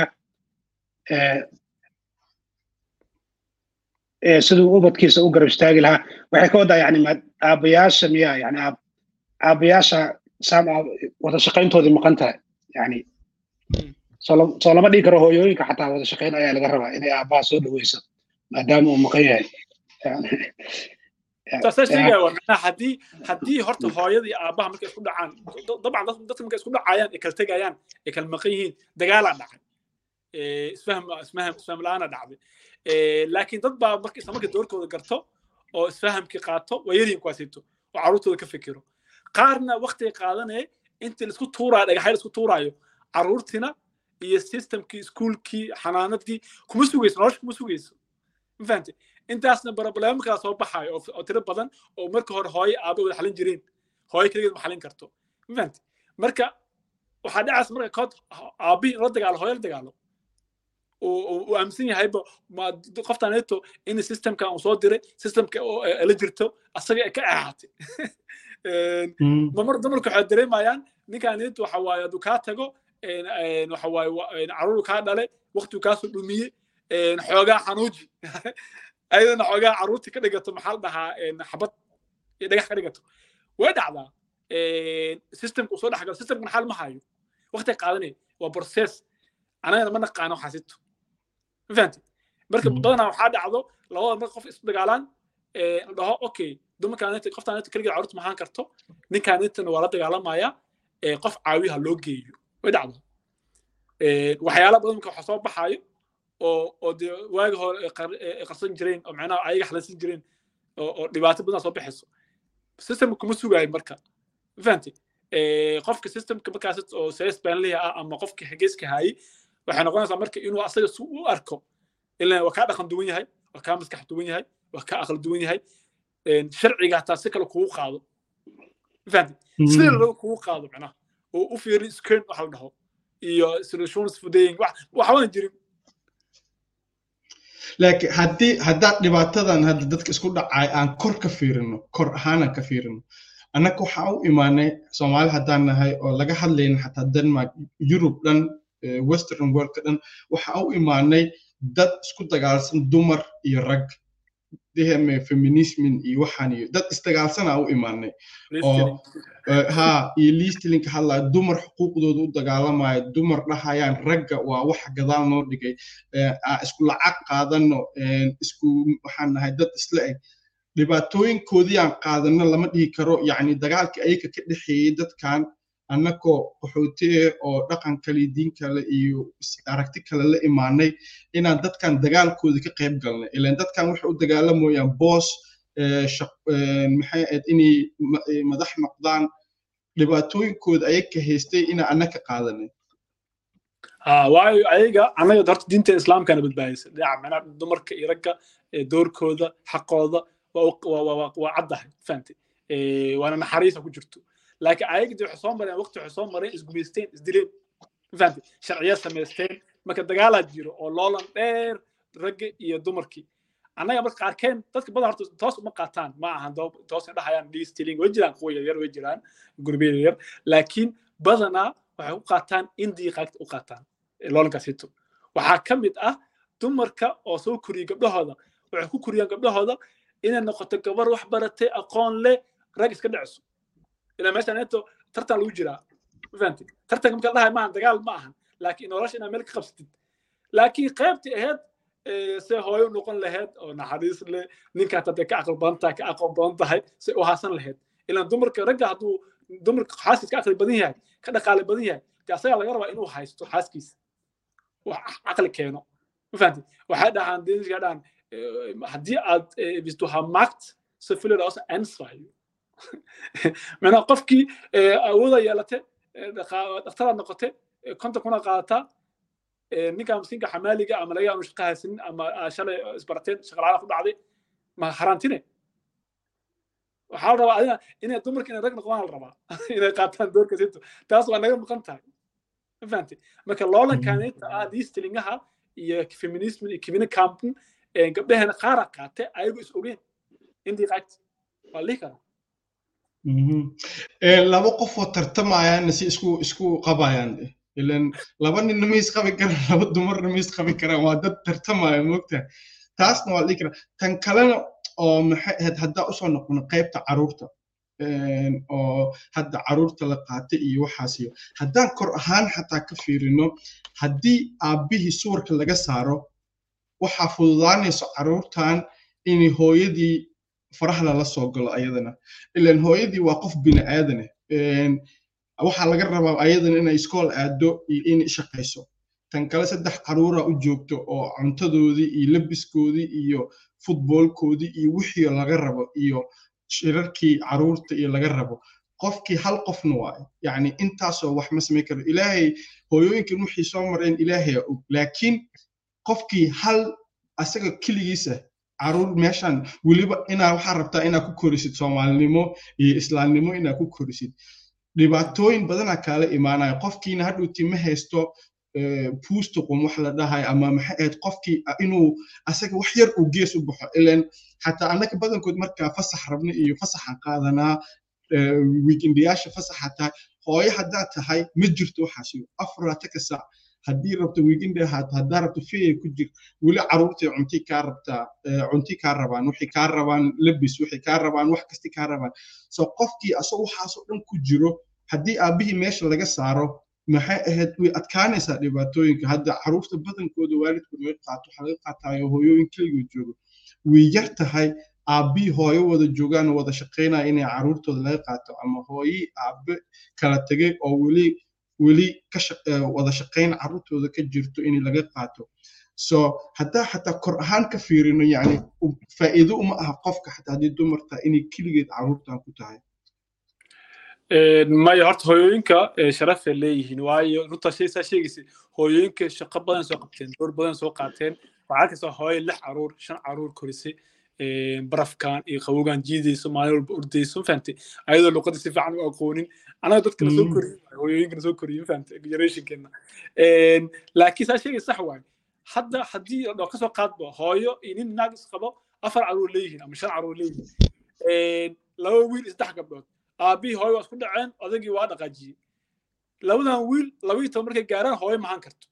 siduu ubadkiisa u garab istaagi lahaa waxay ka wadaa yani aabayaasha miya yani aabayaasha sam wada shaqayntoodii maqan tahay yani soo lama dhigi karo hooyooyinka xataa wada shaqayn ayaa laga rabaa inay aabaha soo dhaweyso maadaama uu maqan yahay taasa sheegaya waa macnaha haddii haddii horta hooyada iyo aabaha markay isku dhacaan dabcan dadka markay isku dhacayaan ay kala tegayaan ay kala maqan yihiin dagaalaa dhacay isfahm isfahm isfahm la-aana dhacday laakiin dad baa marka isla marka doorkooda garto oo isfahamkii qaato waa yaryihin kuwaasito oo carruurtooda ka fikiro qaarna waqtiga qaadanaya intii laisku tuuraayo dhagaxay laisku tuuraayo carruurtina iyo systemkii iskuulkii xanaanadii kuma sugayso nolosha kuma sugayso ma fahamtay intaasna problema kala soo baxayo oo tiro badan oo marka hore hooyo aabe wada xalin jireen hooyo keligeed ma xalin karto ma fahamtay marka waxaa dhacaysa marka kood aabihii la dagaalo hooyo la dagaalo uu aaminsan yahayba qoftaneeto in systemkan uu soo diray systemka la jirto asaga ka ahaatay mamar dumarku waxay dareemayaan ninkaneeto waxa waaye hadduu kaa tago waxa waaye caruur kaa dhale waqtigu kaasoo dhumiyey xoogaa xanuuji ayadana xoogaa carruurtii ka dhigato maxaa la dhahaa xabad iyo dhagax ka dhigato way dhacdaa systemka uu soo dhex galo systemkan xal ma hayo waqti qaadanay waa process anagana ma naqaano xasito ma fahamti marka badanaa waxaa dhacdo labada marka qof isku dagaalaan la dhaho okay dumarkaaneta qoftaaneta keligeed carruurta mahaan karto ninkaanetana waa la dagaalamaya qof caawiyaha loo geeyo way dhacdo waxyaala badan marka waxa soo baxaayo oo oo dee waagi hore qarsan jireen oo macnaha ayaga xalansan jireen oo dhibaato badan soo baxayso systemka kuma sugaayo marka ma fahamti qofka systemka markaas oo sees baanliha ah ama qofka hageeska haayey waxay noqonaysaa marka inuu asaga si u arko ilaa waa kaa dhaqan duwan yahay waa kaa maskax duwan yahay waa kaa aqal duwan yahay sharciga hataa si kale kugu qaado ma fahamti sida loo kugu qaado macnaha oo u fiiri screen waxa la dhaho iyo solutions fudaying waxbaan jirin laakiin haddii haddaad dhibaatadan hadda dadka isku dhacay aan kor ka fiirino kor ahaanan ka fiirino annaga waxaa u imaanay soomaali haddaan nahay oo laga hadlayna xataa denmark yurub dhan western worldka dhan waxaa u imaanay dad isku dagaalsan dumar iyo rag dhehme feminismin iyo waxaan iyo dad isdagaalsanaa u imaanay oo ha iyo liistilinka hadlaya dumar xuquuqdooda u dagaalamaya dumar dhahayaan ragga waa wax gadaal noo dhigay isku lacag qaadano isku waxaan nahay dad isla eg dhibaatooyinkoodii aan qaadano lama dhihi karo yacni dagaalkii ayaga ka dhexeeyey dadkan annagoo qaxootiye oo dhaqan kale diin kale iyo aragti kale la imaanay inaan dadkan dagaalkooda ka qayb galnay ilan dadkan waxay u dagaalamayaan boos maxay ahayd inay madax noqdaan dhibaatooyinkooda ayaga haystay inaan anna ka qaadanay waayo ayaga annaga horta diinta islaamkana badbaadisa dhinaca macnaha dumarka iyo ragga doorkooda xaqooda waa caddahay fahante waana naxariisa ku jirto laakiin ayaga dee waxay soo mareen waqti waxay soo mareen isgumaysteen isdileen fahante sharciya samaysteen marka dagaalaa jiro oo loolan dheer ragga iyo dumarkii annaga marka qaarkeen dadka badan horta toos uma qaataan ma ahan toos dhahayaan dhiistiling way jiraan kuwa yaryar way jiraan gurbiya yaryar laakiin badanaa waxay u qaataan indii qaagta u qaataan loolankaasito waxaa ka mid ah dumarka oo soo koriya gabdhahooda waxay ku koriyaan gabdhahooda inay noqoto gabar wax baratay aqoon leh rag iska dhacso ilaa meeshaan into tartan lagu jiraa fahanti tartanka marka dhahay maahan dagaal ma ahan laakiin nolosha inaad meel ka qabsatid laakiin qaybtii ahayd se hooyo noqon lahayd oo naxariis leh ninka hataa dee ka aqal badan tahay ka aqoon badan tahay se u haasan lahayd ilaan dumarka ragga hadduu dumarka xaaskiis ka aqli badan yahay ka dhaqaale badan yahay dee asagaa laga rabaa inuu haysto xaaskiisa wax caqli keeno ma fahanti waxay dhahaan deniska dhahaan haddii aad hvis du har magt så følger der også ansvar macnaa qofkii awooda yeelate dhaktaraad noqote konta kuna qaadataa ninka miskiinka xamaaliga ama laga yaanu shaqo haysanin ama shalay isbarateen shaqalaala ku dhacday ma haraantine waxaa la rabaa adina inay dumarka inay rag noqdaan la rabaa inay qaataan doorka sinto taas waa naga maqan tahay ma fahamtay marka loolankaanita ah liistilingaha iyo feminism iyo kivina campen gabdhaheena qaara qaate ayagu is ogeen indii qaagti waa lihi karaa laba qofoo tartamayaanna si isku isku qabayaan ilan laba ninna ma isqabi karaan laba dumarna ma isqabi karaan waa dad tartamaya moogta taasna waa dhihi karaa tan kalena oo maxay ahayd haddaa usoo noqono qaybta caruurta oo hadda caruurta la qaatay iyo waxaas iyo haddaan kor ahaan xataa ka fiirino haddii aabbihii suwarka laga saaro waxaa fududaanayso caruurtan in hooyadii faraha lala soo galo ayadana ilan hooyadii waa qof bini aadane waxaa laga rabaa ayadana inay iskool aado iyo inay shaqayso tan kale saddex caruura u joogto oo cuntadoodii iyo labiskoodii iyo futboolkoodii iyo wixii laga rabo iyo shirarkii caruurta iyo laga rabo qofkii hal qofna waaye yacni intaasoo wax ma samayn karo ilaahay hooyooyinkan wixii soo mareen ilaahay og laakiin qofkii hal asaga keligiisa caruur meeshan weliba inaa waxaa rabtaa inaa ku korisid soomaalinimo iyo islaamnimo inaa ku korisid dhibaatooyin badanaa kaala imaanaya qofkiina hadhowti ma haysto puustuqum wax la dhahay ama maxay ahayd qofkii inuu asaga wax yar uu gees u baxo ilan xataa annaka badankood markaa fasax rabna iyo fasaxan qaadanaa wiikindiyaasha fasaxa tahay hooyo haddaa tahay ma jirto waxaasi afaraataka saac haddii rabto wiikindi ahaato haddaa rabto fiya ku jir weli caruurtay cunti kaa rabtaa cunti kaa rabaan waxay kaa rabaan labis waxay kaa rabaan wax kasti kaa rabaan so qofkii asoo waxaasoo dhan ku jiro haddii aabbihii meesha laga saaro maxay ahayd way adkaanaysaa dhibaatooyinka hadda caruurta badankooda waalidkood laga qaato waxaa laga qaataayo hooyooyin keligood joogo way yar tahay aabbihii hooyo wada joogaan oo wada shaqaynaya inay caruurtooda laga qaato ama hooyii aabbe kala tegay oo weli weli ka wada shaqayn caruurtooda ka jirto in laga qaato so haddaa xataa kor ahaan ka fiirino yani faa'iido uma aha qofka xataa haddii dumarta inay keligeed caruurtan ku tahay maya horta hooyooyinka sharafay leeyihiin waayo runta shaysaa sheegaysa hooyooyinka shaqo badan soo qabteen door badan soo qaateen waxaa arkaysaa hooyo lix caruur shan caruur korisay barafkan iyo qabowgan jiidayso maalin walba ordayso mafahantay ayadoo luqadda si fiican u aqoonin anaga dadkana soo koriyin hooyooyinkana soo koriyin mafahantay generationkeena laakiin saa sheegay sax waaye hadda haddii dhoo kasoo qaadbo hooyo iyo nin naag is qabo afar caruur leeyihiin ama shan caruur leeyihiin laba wiil saddex gabdhood aabbihii hooyo waa isku dhaceen odagii waa dhaqaajiyey labadan wiil labaiyo toban markay gaaraan hooyo mahan karto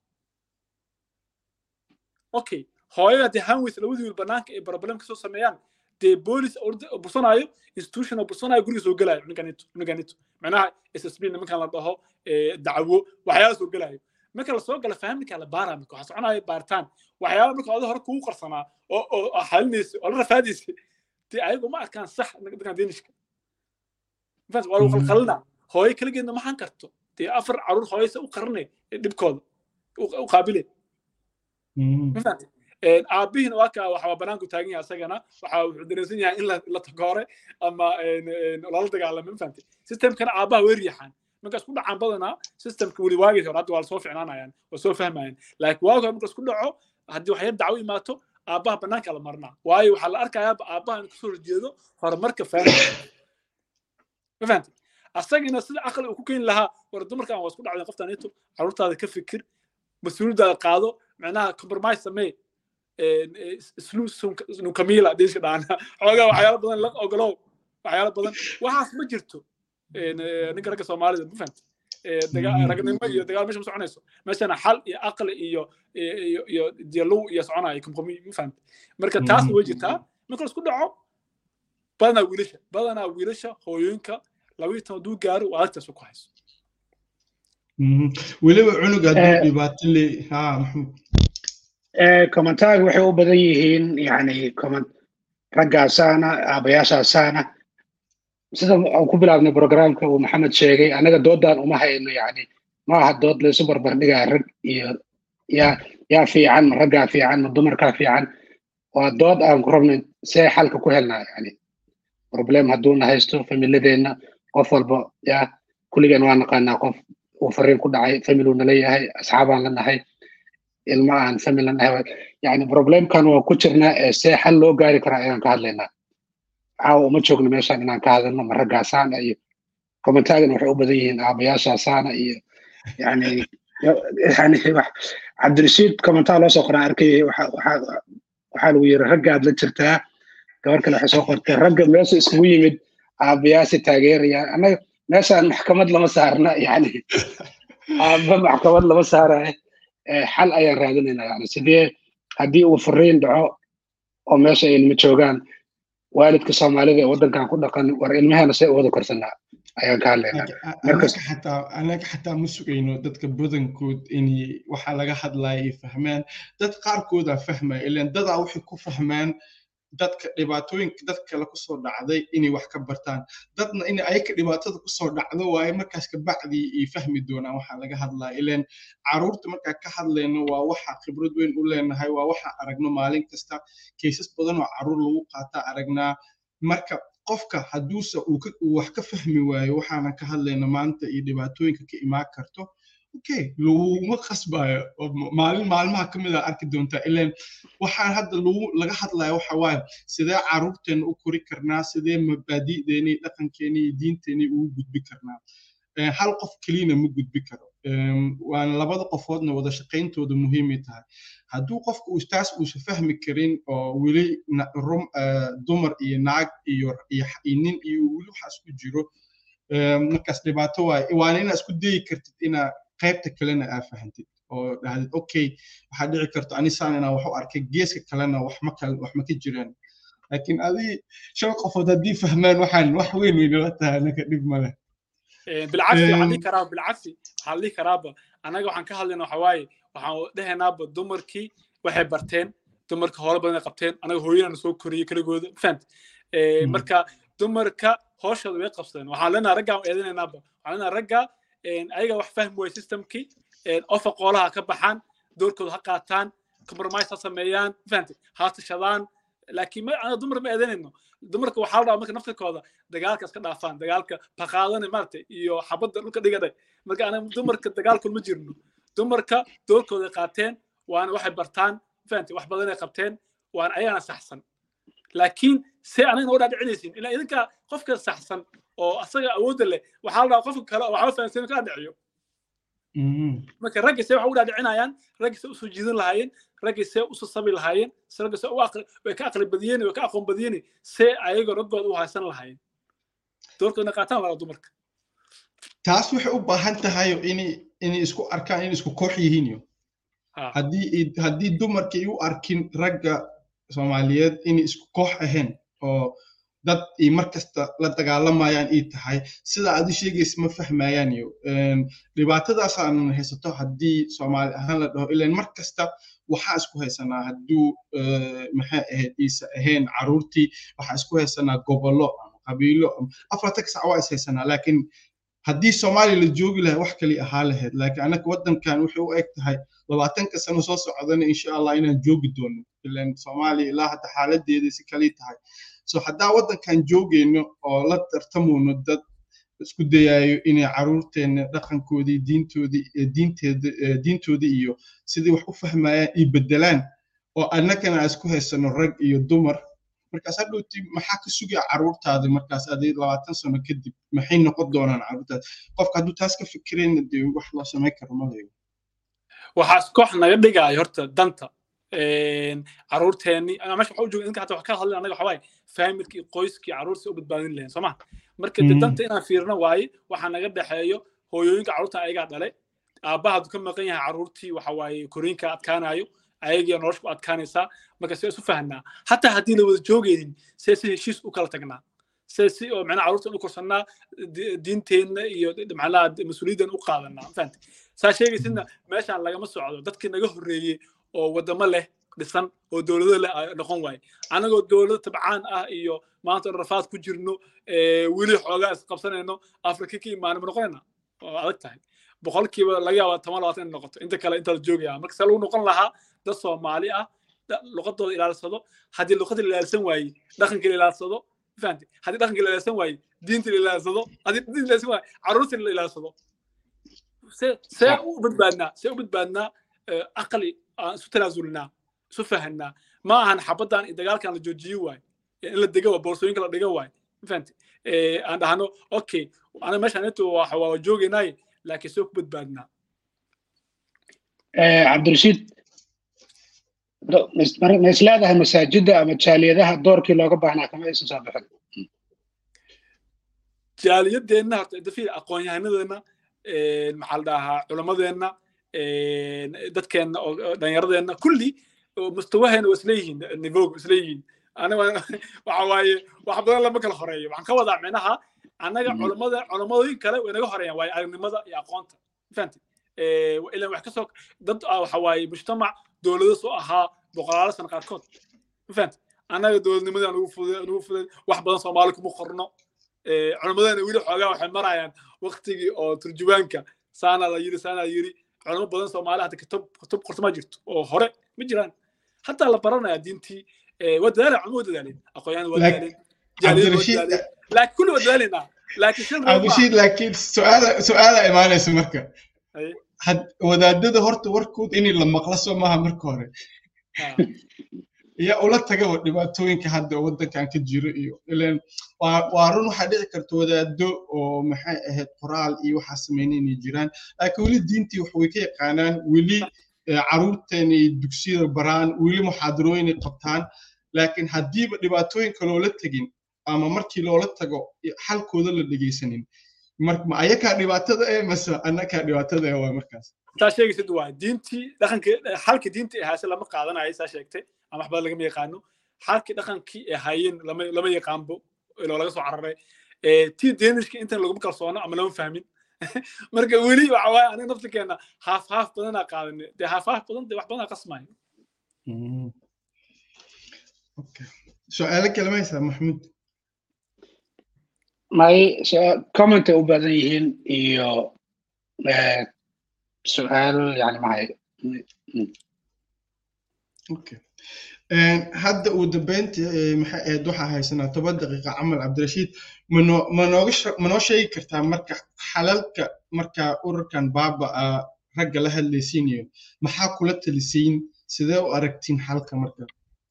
okay hooyada dee hanweys labadii wiil banaanka ay problem kasoo sameeyaan dee boolis bursanaayo institution oo bursanaayo guriga soo gelaayo ninkanito ninkanito macnaha ssb nimankan la dhaho dacwo waxyaala soo gelaayo marka lasoo gala fahamnika la baaraa marka waxaa soconaya baaritaan waxyaala marka oda hore kugu qarsanaa oo oo xalinaysa oo la rafaadaysa dee ayagu ma arkaan sax ninkan deenishka waa lagu qalqalina hooyo keligeedna maxaan karto dee afar caruur hooyase u qaranay dhibkooda u qaabile ma fahamtay aabihiina waa kaa waxaa banaanku taagan yahay asagana waxa wuxuu dareensan yahay in la takoore ama lala dagaalamo ma fahamtay systemkana aabaha way riixaan marka isku dhacaan badanaa systemka weli waagii hore hadda waa lasoo ficnaanayaan waa soo fahmayaan laakiin waagi hore marka isku dhaco haddii waxyar dacwo imaato aabbaha banaanka la marnaa waayo waxaa la arkayaaba aabbaha in kasoo horjeedo horumarka faamilka ma fahamtay asagina sida aqli uu ku keeni lahaa war dumarkan waa isku dhacdeen qoftaan ito caruurtaada ka fikir mas-uuliyadaada qaado macnaha compromise samee isluusnukamiila diiska dhaana xoogaa waxyaalo badan la ogolow waxyaalo badan waxaas ma jirto ninka ragga soomaalida ma fahamtay ragnimo iyo dagaal meesha ma soconayso meeshana xal iyo aqli iyo iyo dialow iyo soconaya komkomi ma fahamtay marka taas way jirtaa marka laisku dhaco badanaa wiilasha badanaa wiilasha hooyooyinka labaiyo toban duu gaaro waa agtaas ku hayso weliba cunug hadduu dhibaato le ha maxmuud kommentaaga waxay u badan yihiin yani comment raggaasaana aabayaashaasaana sida aan ku bilaabnay programka uu maxamed sheegay annaga doodaan uma hayno yani ma aha dood laysu barbardhigaa rag iyo yaa yaa fiican ma raggaa fiican ma dumarkaa fiican waa dood aan ku rabnay see xalka ku helnaa yani problem hadduuna haysto familadeenna qof walba yaa kulligeen waa naqaanaa qof uu fariin ku dhacay familuu nala yahay asxaabaan la nahay ilma aan famil la nahay yani problemkan waa ku jirnaa ee see xal loo gaari karaa ayaan ka hadlaynaa caawa uma joogno meeshaan inaan ka hadalno ma raggaasaana iyo kommentaagan waxay u badan yihiin aabayaashaasaana iyo yani yani wax cabdirashiid commentaa loo soo qoraa arkayay waxaa lagu yiri raggaad la jirtaa gabar kale waxay soo qortay ragga meesha iskugu yimid aabayaasi taageerayaan annaga meeshaan maxkamad lama saarna yani aaba maxkamad lama saarayo xal ayaan raadinaynaa yani sidee haddii uu fariin dhaco oo meesha ay nima joogaan waalidka soomaalida ee waddankan ku dhaqan war ilmahana see u wada korsanaa ayaan ka hadlaynaa anaga xataa ma sugayno dadka badankood in waxaa laga hadlaya ay fahmaan dad qaarkoodaa fahmaya ilan dadaa waxay ku fahmaan dadka dhibaatooyinka dad kale kusoo dhacday inay wax ka bartaan dadna in ayaka dhibaatada kusoo dhacdo waaye markaas kabacdii ay fahmi doonaan waxaa laga hadlaya ilan caruurta markaa ka hadlayno waa waxa khibrad weyn u leenahay waa waxa aragno maalin kasta kaysas badan oo caruur lagu qaataa aragnaa marka qofka hadduuse uu wax ka fahmi waayo waxaanan ka hadlayno maanta iyo dhibaatooyinka ka imaan karto okay laguma qasbayo maalin maalmaha ka mid a arki doontaa ilan waxaan hadda lagu laga hadlaya waxa waaye sidee caruurteena u kori karnaa sidee mabaadi'deena iyo dhaqankeena iyo diinteena ugu gudbi karnaa hal qof keliyana ma gudbi karo waana labada qofoodna wada shaqayntooda muhiimay tahay hadduu qofka uu taas uusa fahmi karin oo weli rum dumar iyo naag iyo nin iyo weli waxaas ku jiro markaas dhibaato waaye waana inaa isku dayi kartid inaa qaybta kalena aa fahantid oo dhahdid okay waxaa dhici karto anisaan inaan wax u arkay geeska kalena wax ma kal wax ma ka jiraan laakiin adii shan qofood haddii fahmaan waxaan wax weyn weynala tahay anaka dhib male bilcagsi waxaan dhihi karaa bilcagsi waxaan dhihi karaaba annaga waxaan ka hadlayna waxa waaye waxaan dhehaynaaba dumarkii waxay barteen dumarka hore badan ay qabteen anaga hooyadana soo koriyey keligooda fahamt marka dumarka hooshooda way qabsadeen waxaan leenaha raggaa eedinaynaaba waxaan leenaha raggaa ayaga wax fahmi waaya systemkii ofa qoolaha ka baxaan doorkooda ha qaataan compromise ha sameeyaan fahamtay ha tashadaan laakiin anaga dumar ma eedanayno dumarka waxaa la dhahaa marka naftirkooda dagaalka iska dhaafaan dagaalka baqaadane maaragtay iyo xabadda dhulka dhigadhay marka anaga dumarka dagaalkun ma jirno dumarka doorkooda qaateen waana waxay bartaan fahamtay wax badanay qabteen waana ayagana saxsan laakiin see anagana u dhaadhicinaysin ilaa idinka qofka saxsan oo asaga awoodda leh waxaa la dhahaa qofka kale waxba fahamsan ka dhiciyo marka ragga see waxa u dhaadhicinayaan ragga see usoo jiidan lahaayeen ragga see usoo sabi lahaayeen ragga see way ka aqli badiyeen way ka aqoon badiyeen see ayaga raggooda u haysan lahaayeen doorkoodna qaataan waa dumarka taas waxay u baahan tahay inay inay isku arkaan inay isku koox yihiin yo haddii haddii dumarka ay u arkin ragga soomaaliyeed inay isku koox ahayn oo dad ay mar kasta la dagaalamayaan ii tahay sida aad u sheegaysa ma fahmayaan yo dhibaatadaasaan haysato haddii soomaali ahaan la dhaho ilan mar kasta waxaa isku haysanaa hadduu maxay ahayd iisa ahayn caruurtii waxaa isku haysanaa gobollo ama qabiilo afartanka sac waa is haysanaa laakiin haddii soomaaliya la joogi lahay wax kali ahaa lahayd laakiin annaga waddankan waxay u eg tahay labaatanka sano soo socdana insha allah inaan joogi doono ilan soomaaliya ilaa hadda xaaladeeda si kali tahay so haddaa waddankan joogayno oo la tartamoono dad isku dayayo inay caruurteenna dhaqankoodii diintoodii diinteeda diintoodii iyo sidii wax u fahmayaan iyo bedelaan oo annagana aan isku haysano rag iyo dumar markaas hadhowti maxaa ka sugaya caruurtaada markaas aday labaatan sano kadib maxay noqon doonaan caruurtaada qofka hadduu taas ka fikirayna dee wax loo samayn karo ma leego waxaas koox naga dhigaayo horta danta caruurteenni meesha waxa u jooga inka hata wax ka hadlin anaga waxawaaye faamilkii qoyskii caruurtii u badbaadin lahayn sooma marka de danta inaan fiirno waaye waxaa naga dhexeeyo hooyooyinka caruurta ayagaa dhalay aabbaha hadduu ka maqan yahay caruurtii waxa waaye koriinka adkaanayo ayagiya nolosha ku adkaanaysaa marka see isu fahnaa hataa haddii la wada joogaynin see si heshiis u kala tagnaa see si oo macnaha caruurtan u korsannaa diinteenna iyo macnaha mas-uuliyaddan u qaadanaa fahante saa sheegaysidna meeshaan lagama socdo dadkii naga horreeyey oo waddamo leh dhisan oo dowlado leh noqon waaye anagoo dowlado tabcaan ah iyo maanta rafaad ku jirno weli xoogaa isqabsanayno afrika ka imaana ma noqonayna oo adag tahay boqolkiiba laga yaaba toban labaatan inay noqoto inta kale inta la joogaya marka se lagu noqon lahaa dad soomaali ah luqadooda ilaalsado haddii luqadii la ilaalsan waaye dhaqankii la ilaalsado fahamti haddii dhaqankii la ilaalsan waaye diintii la ilaalsado haddii diintii la ilaalsan waaye carruurtii la ilaalsado see see u badbaadnaa see u badbaadnaa aqli aan isu tanaasulnaa isu fahanaa ma ahan xabaddan iyo dagaalkan la joojiyo waay in la dega waa boorsooyinka la dhiga waay fahamti aan dhahno okay aniga meeshaan intu waa joogaynaaye laakiin see ku badbaadnaa cabdirashiid ma is leedahay masaajidda ama jaaliyadaha doorkii looga baahnaa kama aysan soo bixin jaaliyadeenna horta dafiir aqoon-yahanadeenna maxaa la dhahaa culammadeenna dadkeenna oo dhallinyaradeenna kulli mustawaheena waa isleeyihiin nivoog isleeyihiin aniga waxa waaye wax badan lama kala horeeyo waxaan ka wadaa micnaha annaga culammada culammadooyin kale way naga horeeyaan waaye aragnimada iyo aqoonta fahamti ilan wax kasoo dad waxa waaye mujtamac dowlado soo ahaa boqolaalo sano qaarkood fahamti annaga dowladnimadii nugu fuday nugu fuday wax badan soomaali kuma qorno culammadeena weli xoogaa waxay marayaan waktigii oo turjubaanka saana la yiri saana la yiri culamo badan soomaali hadda kutub kutub qorto ma jirto oo hore ma jiraan hataa la baranaya diintii waa dadaaleen culamo waa dadaaleen aqoonyahan waa dadaaleen jaaliyad waa dadaaleen laakiin kulli waa dadaaleynaa laakiin shan cabdirashiid laakiin su-aala su-aala imaanaysa marka wadaadada horta warkood inay la maqlo soo maaha marka hore yaa ula tagaba dhibaatooyinka hadda waddankan ka jiro iyo ilan waa run waxaa dhici karta wadaado oo maxay ahayd qoraal iyo waxaa sameynay inay jiraan laakiin weli diintii wax way ka yaqaanaan weli caruurteenay dugsiyada baraan weli muxaadarooyinay qabtaan laakiin haddiiba dhibaatooyinka loola tegin ama markii loola tago xalkooda la dhegaysanin ma ayakaa dhibaatada ee mase annakaa dhibaatada ee waa markaas saa sheegaysid waa diintii dhaqankii xalkii diintii ahaase lama qaadanayo saa sheegtay ama wax badan lagama yaqaano xalkii dhaqankii ay hayeen lama lama yaqaanbo iloo laga soo cararay tii deenishka intan laguma kalsoono ama lama fahmin marka weli waxa waaye aniga naftirkeena haaf haaf badanaa qaadanay dee haaf haaf badan dee wax badanaa qasmayo su-aalo kale ma haysaa maxmuud may commentay u badan yihiin iyo su-aal yani mahay okay hadda uu dambeynta maxay ahayd waxaa haysanaa toban daqiiqa camal cabdirashiid manoo manooga manoo sheegi kartaa marka xalalka marka ururkan baaba a ragga la hadlaysiinayo maxaa kula talisiin sidee u aragtiin xalka marka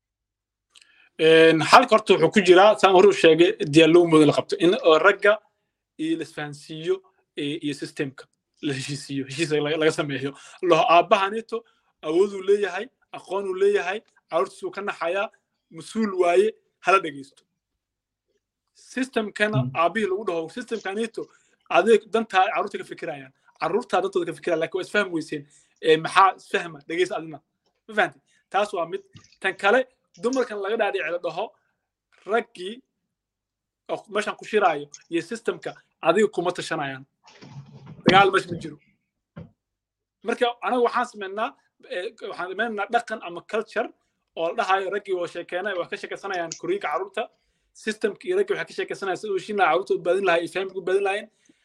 xalka horta wuxuu ku jiraa saan hore u sheegay diyaalow mooda la qabto in ragga iyo la isfahansiiyo iyo systemka la heshiisiiyo heshiis laga sameeyo laho aabbahanito awooduu leeyahay aqoonuu leeyahay carruurtiisuu ka naxayaa mas-uul waaye hala dhegaysto systemkana aabbihii lagu dhaho systemkanito adeeg dantaa carruurta ka fikirayaan carruurtaa dantooda ka fikiraya lakin waa isfahmi weyseen maxaa isfahma dhegaysta adina ma fahanti taas waa mid tan kale dumarkan laga dhaadhici la dhaho raggii oo meeshan ku shiraayo iyo systemka adiga kuma tashanayaan dagaal meesha ma jiro marka anaga waxaan sameynaa waxaan sameynaa dhaqan ama culture oo la dhahayo raggii oo sheekeenay wax ka sheekaysanayaan koriinka carruurta systemka iyo raggii waxay ka sheekaysanayaan sida uu shinaa carruurta u baadin lahaa iyo fahamka u baadin lahaayeen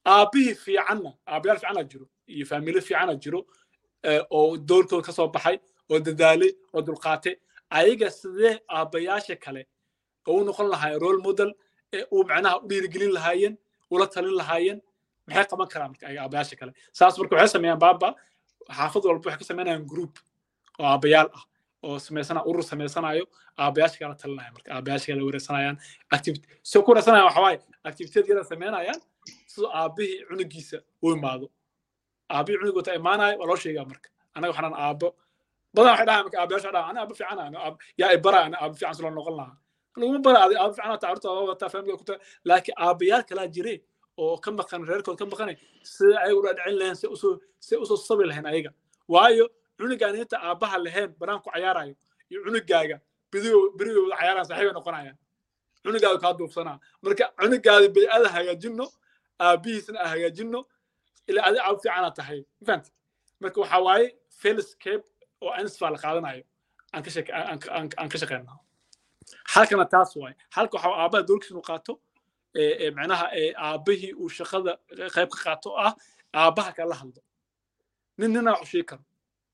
aabbihii fiicanna aabbayaal fiicana jiro iyo faamilo fiicana jiro oo doorkooda ka soo baxay oo dadaalay oo dulqaatay ayaga sidee aabbayaasha kale oo u noqon lahaayeen role model ee uu macnaha u dhiirigelin lahaayeen ula talin lahaayeen maxay qaban karaan marka ayaga aabbayaasha kale saas marka waxay sameeyaan baaba xaafad walba waxay ka sameynayaan group oo aabbayaal ah oo samaysana urur samaysanayo aabbayaasha kala talinaya marka aabbayaasha kala wareegsanayaan activity soo ku wareegsanayaan waxa waaye activitiyad yada samaynayaan sidoo aabbihii cunugiisa u imaado aabbihii cunug wata imaanayo waa loo sheegaa marka anaga waxaan aabbo badan waxay dhahaan marka aabbayaasha dhahaan ana aabbo fiican ana yaa ibara ana aabbo fiican silo noqon lahaa laguma bara adi aabbo fiican tacarurta waa wataa faamiliga kuta laakiin aabbayaal kalaa jire oo ka maqan reerkood ka maqanay sida ayaga ula dhicin lahayn si usoo si usoo sabi lahayn ayaga waayo cunugaan inta aabbaha lahayn banaan ku cayaarayo iyo cunugaaga bidigo berigo wada cayaaraan saaxiibay noqonayaan cunugaaga kaa duubsanaa marka cunugaada bay'ada hagaajinno aabbihiisna aan hagaajinno ilaa adi aab fiicana tahay mafahanta marka waxaa waaye felscape oo ansfa la qaadanayo aan ka shaqe aan ka shaqeyna halkana taas waaye halka waxaa aabbaha doorkiisa inuu qaato macnaha aabbihii uu shaqada qayb ka qaato oo ah aabbaha kala hadlo nin nina wax u sheegi karo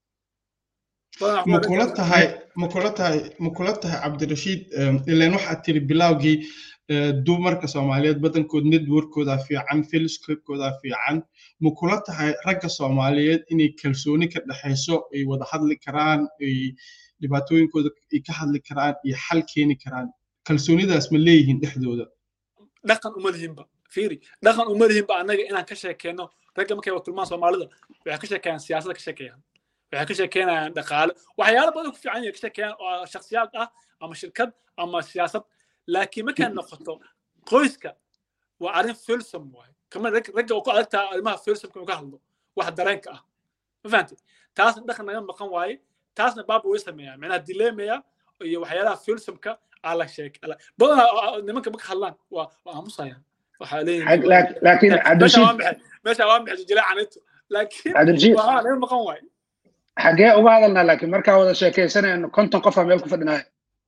ma kula tahay ma kula tahay ma kula tahay cabdirashiid ilaan waxaad tiri bilowgii dumarka soomaaliyeed badankood networkooda fiican felscapekooda fiican ma kula tahay ragga soomaaliyeed inay kalsooni ka dhexayso ay wada hadli karaan ay dhibaatooyinkooda ay ka hadli karaan iyo xal keeni karaan kalsoonidaas ma leeyihiin dhexdooda dhaqan uma lihinba fiiri dhaqan uma lihinba annaga inaan ka sheekeyno ragga markay wakulmaan soomaalida waxay ka sheekeeyaan siyaasadda ka sheekeeyaan waxay ka sheekeynayaan dhaqaale waxyaalo badan ku fiican yahay ka sheekeeyaan oo shakhsiyaad ah ama shirkad ama siyaasad laakiin markay noqoto qoyska waa arrin filsom waaye kama ragga oo ku adagtaa arrimaha filsomka inuu ka hadlo wax dareenka ah ma fahamtay taasna dhaqan naga maqan waaye taasna baaba way sameeyaan macnaha dilemaya iyo waxyaalaha filsomka aa la sheek badanaa nimanka marka hadlaan waa waa aamusayaan waxaa leeyihin laakiin cabdirashiid meesha waa maxay jileecanito laakiin cabdirashiid waa naga maqan waaye xagee uga hadalnaa laakiin markaa wada sheekaysanayno konton qofaa meel ku fadhinaya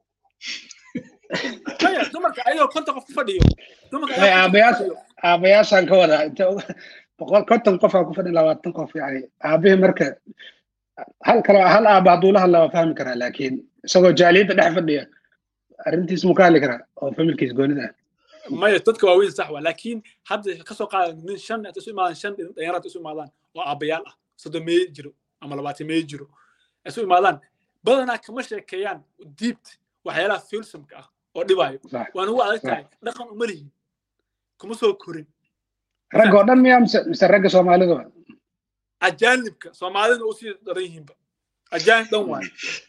maya dumarka ayagoo konton qof ku fadhiyo dumarka aabayaasha aabayaashaan ka wadaa inta boqol konton qofaa ku fadhin labaatan qof yani aabihii marka hal kale hal aaba hadduu la hadlaa waa fahmi karaa laakiin isagoo jaaliyadda dhex fadhiya arrintiis muu ka hadli karaa oo familkiis goonida ah maya dadka waaweyn sax waa laakiin hadda kasoo qaada nin shan isu imaadaan shan dhalinyarada isu imaadaan oo aabayaal ah soddon meeye jiro ama labaatan meeye jiro isu imaadaan badanaa kama sheekeeyaan diibt waxyaalaha filsomka ah oo dhibaayo waana ugu adag tahay dhaqan uma lihin kuma soo korin ragga oo dhan miyaa mise mise ragga soomaalidu ajaanibka soomaalidana usii daran yihiinba ajaanib dhan waayo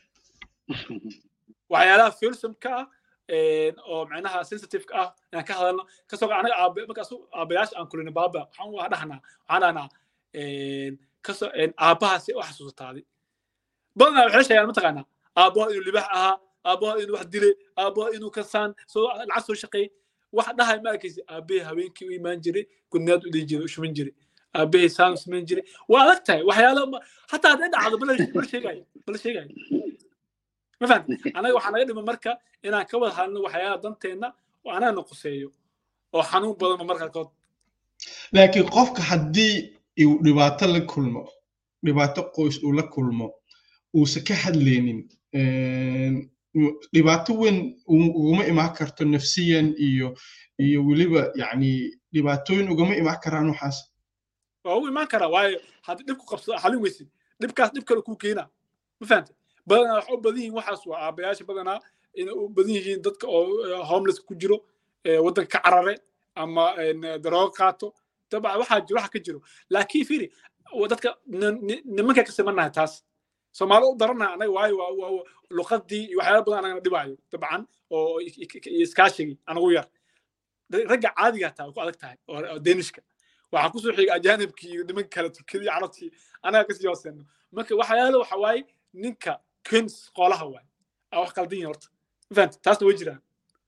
waxyaalaha filsomka ah oo macnaha sensitiveka ah inaan ka hadalno kasoo anaga aabe markaas aabayaasha aan kulina baaba waxaan waa dhahnaa waxaan dhahnaa kasoo aabbaha si u xasuusataaday badanaa waxay sheegaan mataqaanaa aabbaha inuu libax ahaa aabbaha inuu wax dilay aabbaha inuu kasaan soo lacag soo shaqeey wax dhahay ma arkaysi aabbahay habeenkii u imaan jiray gudnaad u dhihi jiray u shuman jiray aabbahay saan u samayn jiray waa adag tahay waxyaalo hataa hadday dhacdo bala sheegayo bala sheegayo ma fahamti anaga waxaa naga dhima marka inaan ka wada hadlno waxyaalaha danteenna oo anagana quseeyo oo xanuun badanba marka qaarkood laakiin qofka haddii uu dhibaato la kulmo dhibaato qoys uu la kulmo uusan ka hadlaynin dhibaato weyn uguma imaan karto nafsiyan iyo iyo weliba yani dhibaatooyin ugama imaan karaan waxaas waa u imaan karaa waayo haddii dhibku qabsado xalin weysid dhibkaas dhib kale kuu keena ma fahamte badanaa waxa u badan yihiin waxaas waa aabayaasha badanaa inay u badan yihiin dadka oo homeless ku jiro waddanka ka carare ama daroogo qaato dabcan waxaa jiro waxa ka jiro laakiin fiiri dadka nimanka ka simanahay taas soomaali u daranaha anaga waayo waa luqadii iyo waxyaala badan anagana dhibaayo dabcan oo iskaashigii anagu yar ragga caadiga taa ku adag tahay oo denishka waxaa kusoo xiga ajaanibkii iyo nimanka kale turkidii carabtii anaga kasii hooseeno marka waxyaala waxa waaye ninka kens qoolaha waay aa wax qaldan yihin horta mafahanta taasna way jiraan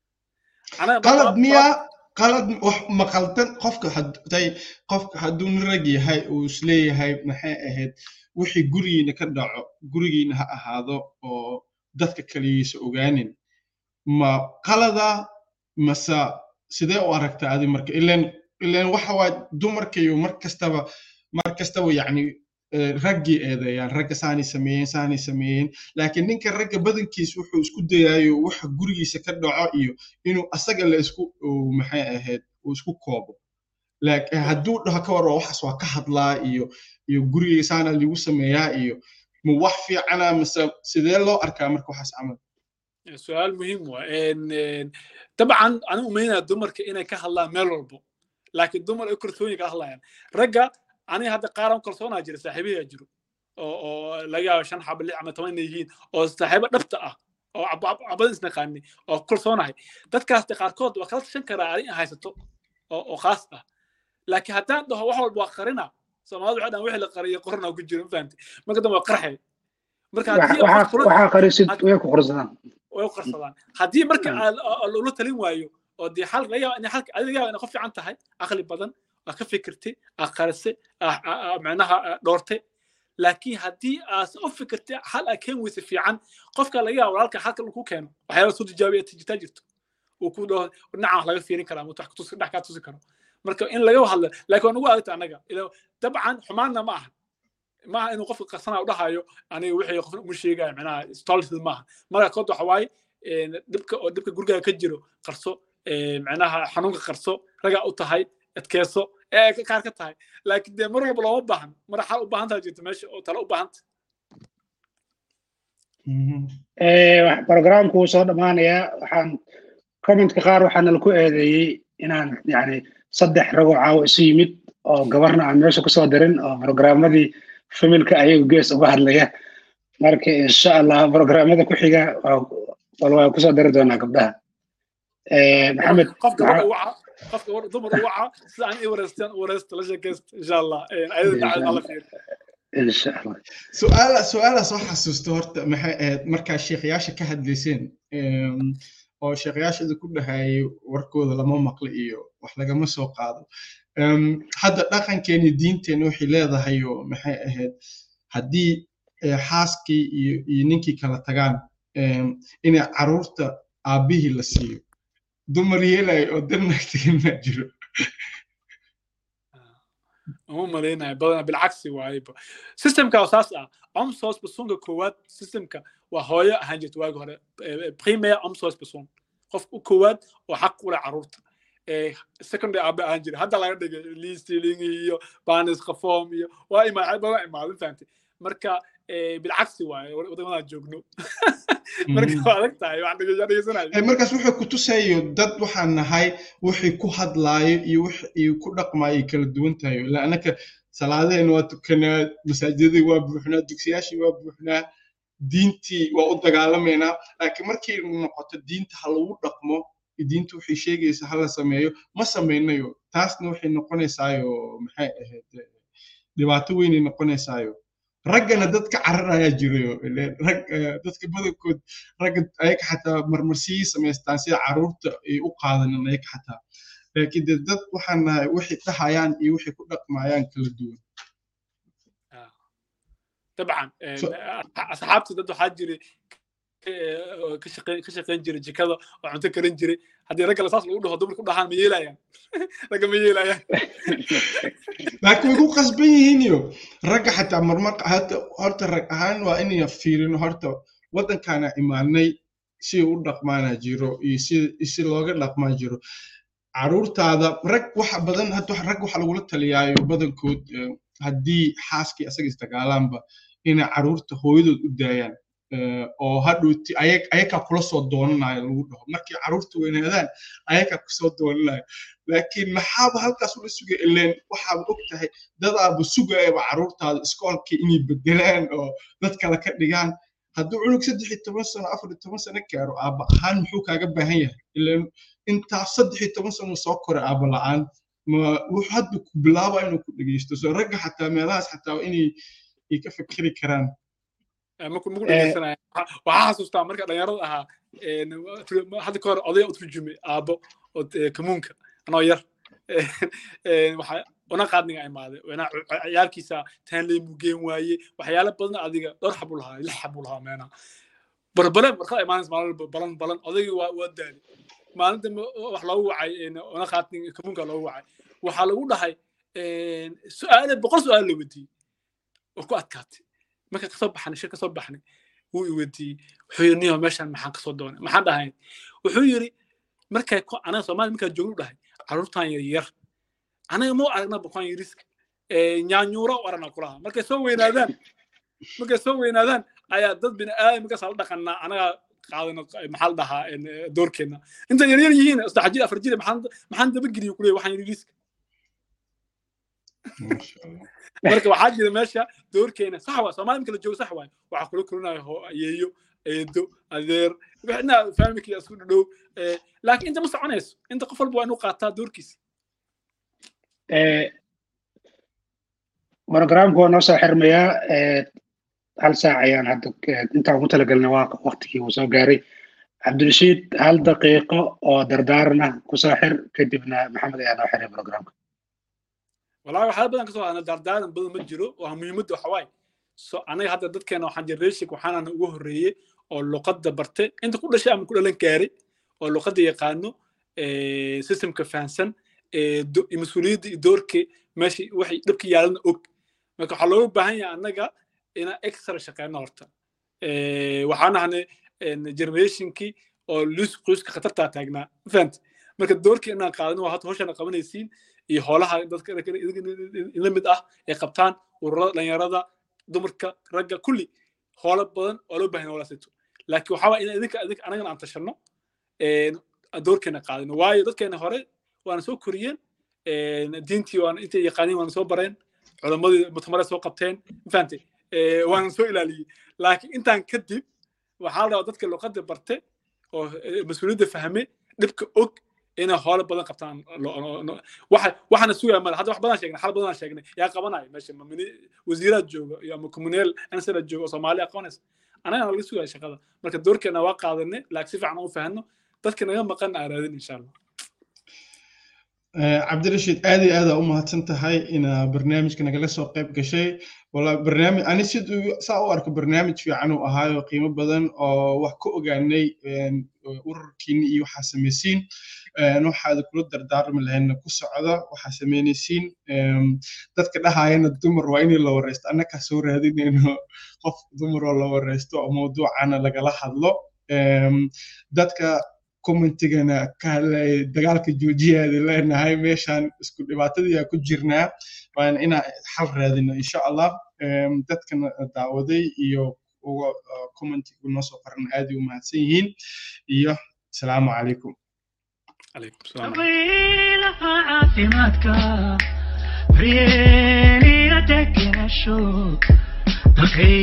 qalad miyaa qalad wax ma qaldan qofka haday qofka hadduu nin rag yahay uu isleeyahay maxay ahayd wixii gurigiina ka dhaco gurigiina ha ahaado oo dadka kaligiisa ogaanin ma qalada mase sidee u aragtaa adi marka ilan ilan waxa waa dumarkayo mar kastaba mar kastaba yacni raggii eedeeyaan ragga saanay sameeyeen saanay sameeyeen laakiin ninka ragga badankiis wuxuu isku dayaayo waxa gurigiisa ka dhaco iyo inuu asaga la isku maxay ahayd uu isku koobo laakiin hadduu dhaho ka war waxaas waa ka hadlaa iyo iyo gurigayga saana ligu sameeyaa iyo ma wax fiicana mise sidee loo arkaa marka waxaas camal su-aal muhiim waa dabcan anigu umaynaya dumarka inay ka hadlaan meel walbo laakiin dumar ay kalsooni ka hadlayaan ragga aniga hadda qaaran kalsoonaa jira saaxiibayaa jiro oo laga yaabo shan xaba lix ama toban inay yihiin oo saaxiibo dhabta ah oo cabadan isnaqaani oo kalsoonahay dadkaas qaarkood waa kala tashan karaa arin haysato oo khaas ah laakiin haddaan dhaho wax walba waa qarina soomaalida waxay dhan wixii la qariyay qorna ku jiro mafahamtay marka dambe waa qarxay marka waxaa qarisid way ku qorsadaan way qarsadaan haddii marka loola talin waayo oo dee xal laga yaaba in xalka adiga yaaba inay qof fiican tahay aqli badan aa ka fikirtay aa qarisay macnaha dhoortay laakiin haddii aad u fikirtay xal aa keen weysa fiican qofka laga yaaba walaalka xalka uu ku keeno waxyaaba soo tijaabiya tijitaa jirto uu ku dhaho dhinacan wax laga fiirin karaa wax kutusi dhex kaa tusi karo marka in laga hadlo laakiin waa nagu adagta annaga dabcan xumaanna ma aha maaha inuu qofka qarsanaa u dhahayo aniga wixii qofna uma sheegaya macnaha stolted maaha marka kood waxa waaye dhibka oo dhibka gurigaaga ka jiro qarso macnaha xanuunka qarso ragaa u tahay adkeyso ee kaar ka tahay laakiin dee mar walba looma baahan mar xal u baahan taha jirta meesha oo tale u baahanta programku wuu soo dhammaanayaa waxaan commentka qaar waxaana laku eedeeyey inaan yani saddex ragoo caawo isu yimid oo gabarna aan meesha kusoo dirin oo programmadii familka ayagu gees uga hadlaya marka insha allah programmada ku xiga wal waa kusoo dari doonaa gabdhaha maxamed qofka qofka dumar u waca sida aan i wareysteen wareysta la sheekaysta insha allah ayada dacad alla fiir insha allah su-aala su-aala soo xasuusta horta maxay ahayd markaa sheekhayaasha ka hadlayseen oo sheekhayaashada ku dhahayay warkooda lama maqli iyo wax lagama soo qaado hadda dhaqankeeni diinteena waxay leedahay oo maxay ahayd haddii xaaskii iyo iyo ninkii kala tagaan inay caruurta aabbihii la siiyo dumar yeelayo oo dannaagtigin ma jiro uma malaynaya badana bilcagsi waayeba systemka oo saas ah omsos basunka koowaad systemka waa hooyo ahaan jirta waagi hore primary omsos basun qof u koowaad oo xaq u leh caruurta secondary aabe ahaan jira hadda laga dhigay listealing iyo banis qafoom iyo waa imaad waa imaadin fahantay marka bilcagsi waaye wadamadaa joogno marka waa adag tahay waxaan dhegeysanayo markaas wuxuu ku tusayo dad waxaan nahay wixii ku hadlaayo iyo wixii ku dhaqmaayo kala duwan tahay ilaa anaka salaadaheen waa tukanaa masaajidadii waa buuxnaa dugsiyaashii waa buuxnaa diintii waa u dagaalamaynaa laakiin markii noqoto diinta ha lagu dhaqmo diinta waxay sheegaysaa hala sameeyo ma samaynayo taasna waxay noqonaysaayo maxay ahayd dhibaato weynay noqonaysaayo raggana dadka cararayaa jirayo rag dadka badankood ragga ayaga xataa marmarsiyii samaystaan sida caruurta ay u qaadanin ayaga xataa laakiin de dad waxaan nahay waxay dhahayaan iyo waxay ku dhaqmayaan kala duwan dabcan asxaabta dad waxaa jiray ka shaqayn jiray jikada oo cunto karin jiray haddii ragga saas lagu dhaho dumarku dhahaan ma yeelayaan ragga ma yeelayaan laakiin way ku qasban yihiin iyo ragga xataa marmar horta rag ahaan waa inay fiirino horta waddankaana imaanay si u dhaqmaana jiro iyo si looga dhaqmaa jiro caruurtaada rag waxa badan hadda rag waxa lagula taliyaayo badankood haddii xaaskii asaga isdagaalaanba inay caruurta hooyadood u daayaan oo hadhowti ayakaa kula soo doonanayo lagu dhaho markii caruurta weynaadaan ayakaa kusoo doonanayo laakiin maxaaba halkaas ula sugay ileen waxaaba og tahay dadaaba sugayaba caruurtaada iskoolkii inay bedelaan oo dad kale ka dhigaan hadduu cunug saddex iyo toban sano afar iyo toban sano gaaro aaba ahaan muxuu kaaga baahan yahay ileen intaas saddex iyo toban sano soo koray aaba la-aan ma wuxuu hadda ku bilaaba inuu ku dhegeysto soo ragga xataa meelahaas xataa inay ay ka fikiri karaan markuu nagu dhegeysanaya waxaa xasuustaa marka dhalinyarada ahaa hadda ka hor odaya u turjumay aabbo oo kamuunka anoo yar una qaadniga imaaday ciyaalkiisa taanley muu geen waaye waxyaala badan adiga dhowr xabuu lahaa lix xabuu lahaa meena barbale markaa imaanaysa maalin balan balan odaygii waa waa daali maalin dambe wax loogu wacay ona khaatin kamunka loogu wacay waxaa lagu dhahay su-aale boqol su-aal la weydiiyey oo ku adkaatay marka kasoo baxnay shir kasoo baxnay wuu i weydiiyey wuxuu yidhi niyo meeshan maxaan kasoo doonay maxaan dhahayn wuxuu yidhi markay anaga soomaaliya markaa joognu dhahay carruurtan yar yar anaga mau aragna bukaan yariska nyaanyuura u aragna kulaha markay soo weynaadaan markay soo weynaadaan ayaa dad bini aadam markaas la dhaqanaa anaga qaadano maxaa la dhahaa doorkeena inta yar yar yihiin saddex jir afar jir maxaan maxaan dabageliyo kuleey waxaan yariska marka waxaa jira meesha doorkeena sax waa soomaali marka la joogo sax waay waxaa kula kulinayo ayeeyo eedo adeer wixna faamilkii isku dhow laakiin inta ma soconayso inta qof walba waa inuu qaataa doorkiisa programku waa noo soo xirmayaa hal saac ayaan hadda intaan ugu talagalnay waa waktigii uu soo gaaray cabdirashiid hal daqiiqo oo dardaaran ah kusoo xir kadibna maxamed ayaa noo xiray programka walahi waxyaala badan kasoo hadna dardaaran badan ma jiro waa muhiimadda waxa waaye so anaga hadda dadkeena waxaan generation waxaanana ugu horreeyey oo luqadda bartay inta ku dhashay ama ku dhalan gaaray oo luqadda yaqaano systemka fahansan mas-uuliyadda iyo doorka meesha waxay dhabka yaalana og marka waxaa looga baahan yahay annaga inaan extra shaqeyno horta waxaan ahnay generationkii oo luus qoyska khatartaa taagnaa fahanta marka doorkii inaan qaadano waa hata hawshana qabanaysiin iyo hoolaha dadka la mid ah ay qabtaan ururada dhalinyarada dumarka ragga kulli hoola badan oo loo baahan hoolaasito laakiin waxaa waa in idinka idinka anagana aan tashano doorkeena qaadano waayo dadkeena hore waana soo koriyeen diintii waana intay yaqaaniin waana soo bareen culammadii mutamare soo qabteen fahantay waana soo ilaaliyey laakiin intaan kadib waxaa la rabaa dadka luqadda barte oo mas-uuliyadda fahme dhibka og inay hoolo badan qabtaan waxaana sugaya male hadda wax badan sheegnay xal badan sheegnay yaa qabanaya meesha wasiiraad jooga iyo ama communeel ansala jooga oo soomaaliya qabanaysa anagana laga sugaya shaqada marka doorkeena waa qaadanay laakiin si fiican u fahano dadka naga maqan aan raadin insha allah cabdirashiid aad iyo aada u mahadsan tahay inaa barnaamijka nagala soo qayb gashay wala barnaamij ani siduu saa u arko barnaamij fiican uu ahaayo qiimo badan oo wax ka ogaanay ururkiini iyo waxaa samaysiin waxaad kula dardaarmi lahayna ku socda waxaa samaynaysiin dadka dhahayana dumar waa inay la wareysto annakaa soo raadinayno qof dumaroo la wareysto oo mawduucana lagala hadlo dadka commentigana kahalay dagaalka joojiyaadi leenahay meeshaan isku dhibaatadii ku jirnaa waana inaa xal raadino insha allah dadkana daawaday iyo uga commentigu noo soo qoran aad u mahadsan yihiin iyo asalaamu calaykum caafimaadka daryeeliya degenasho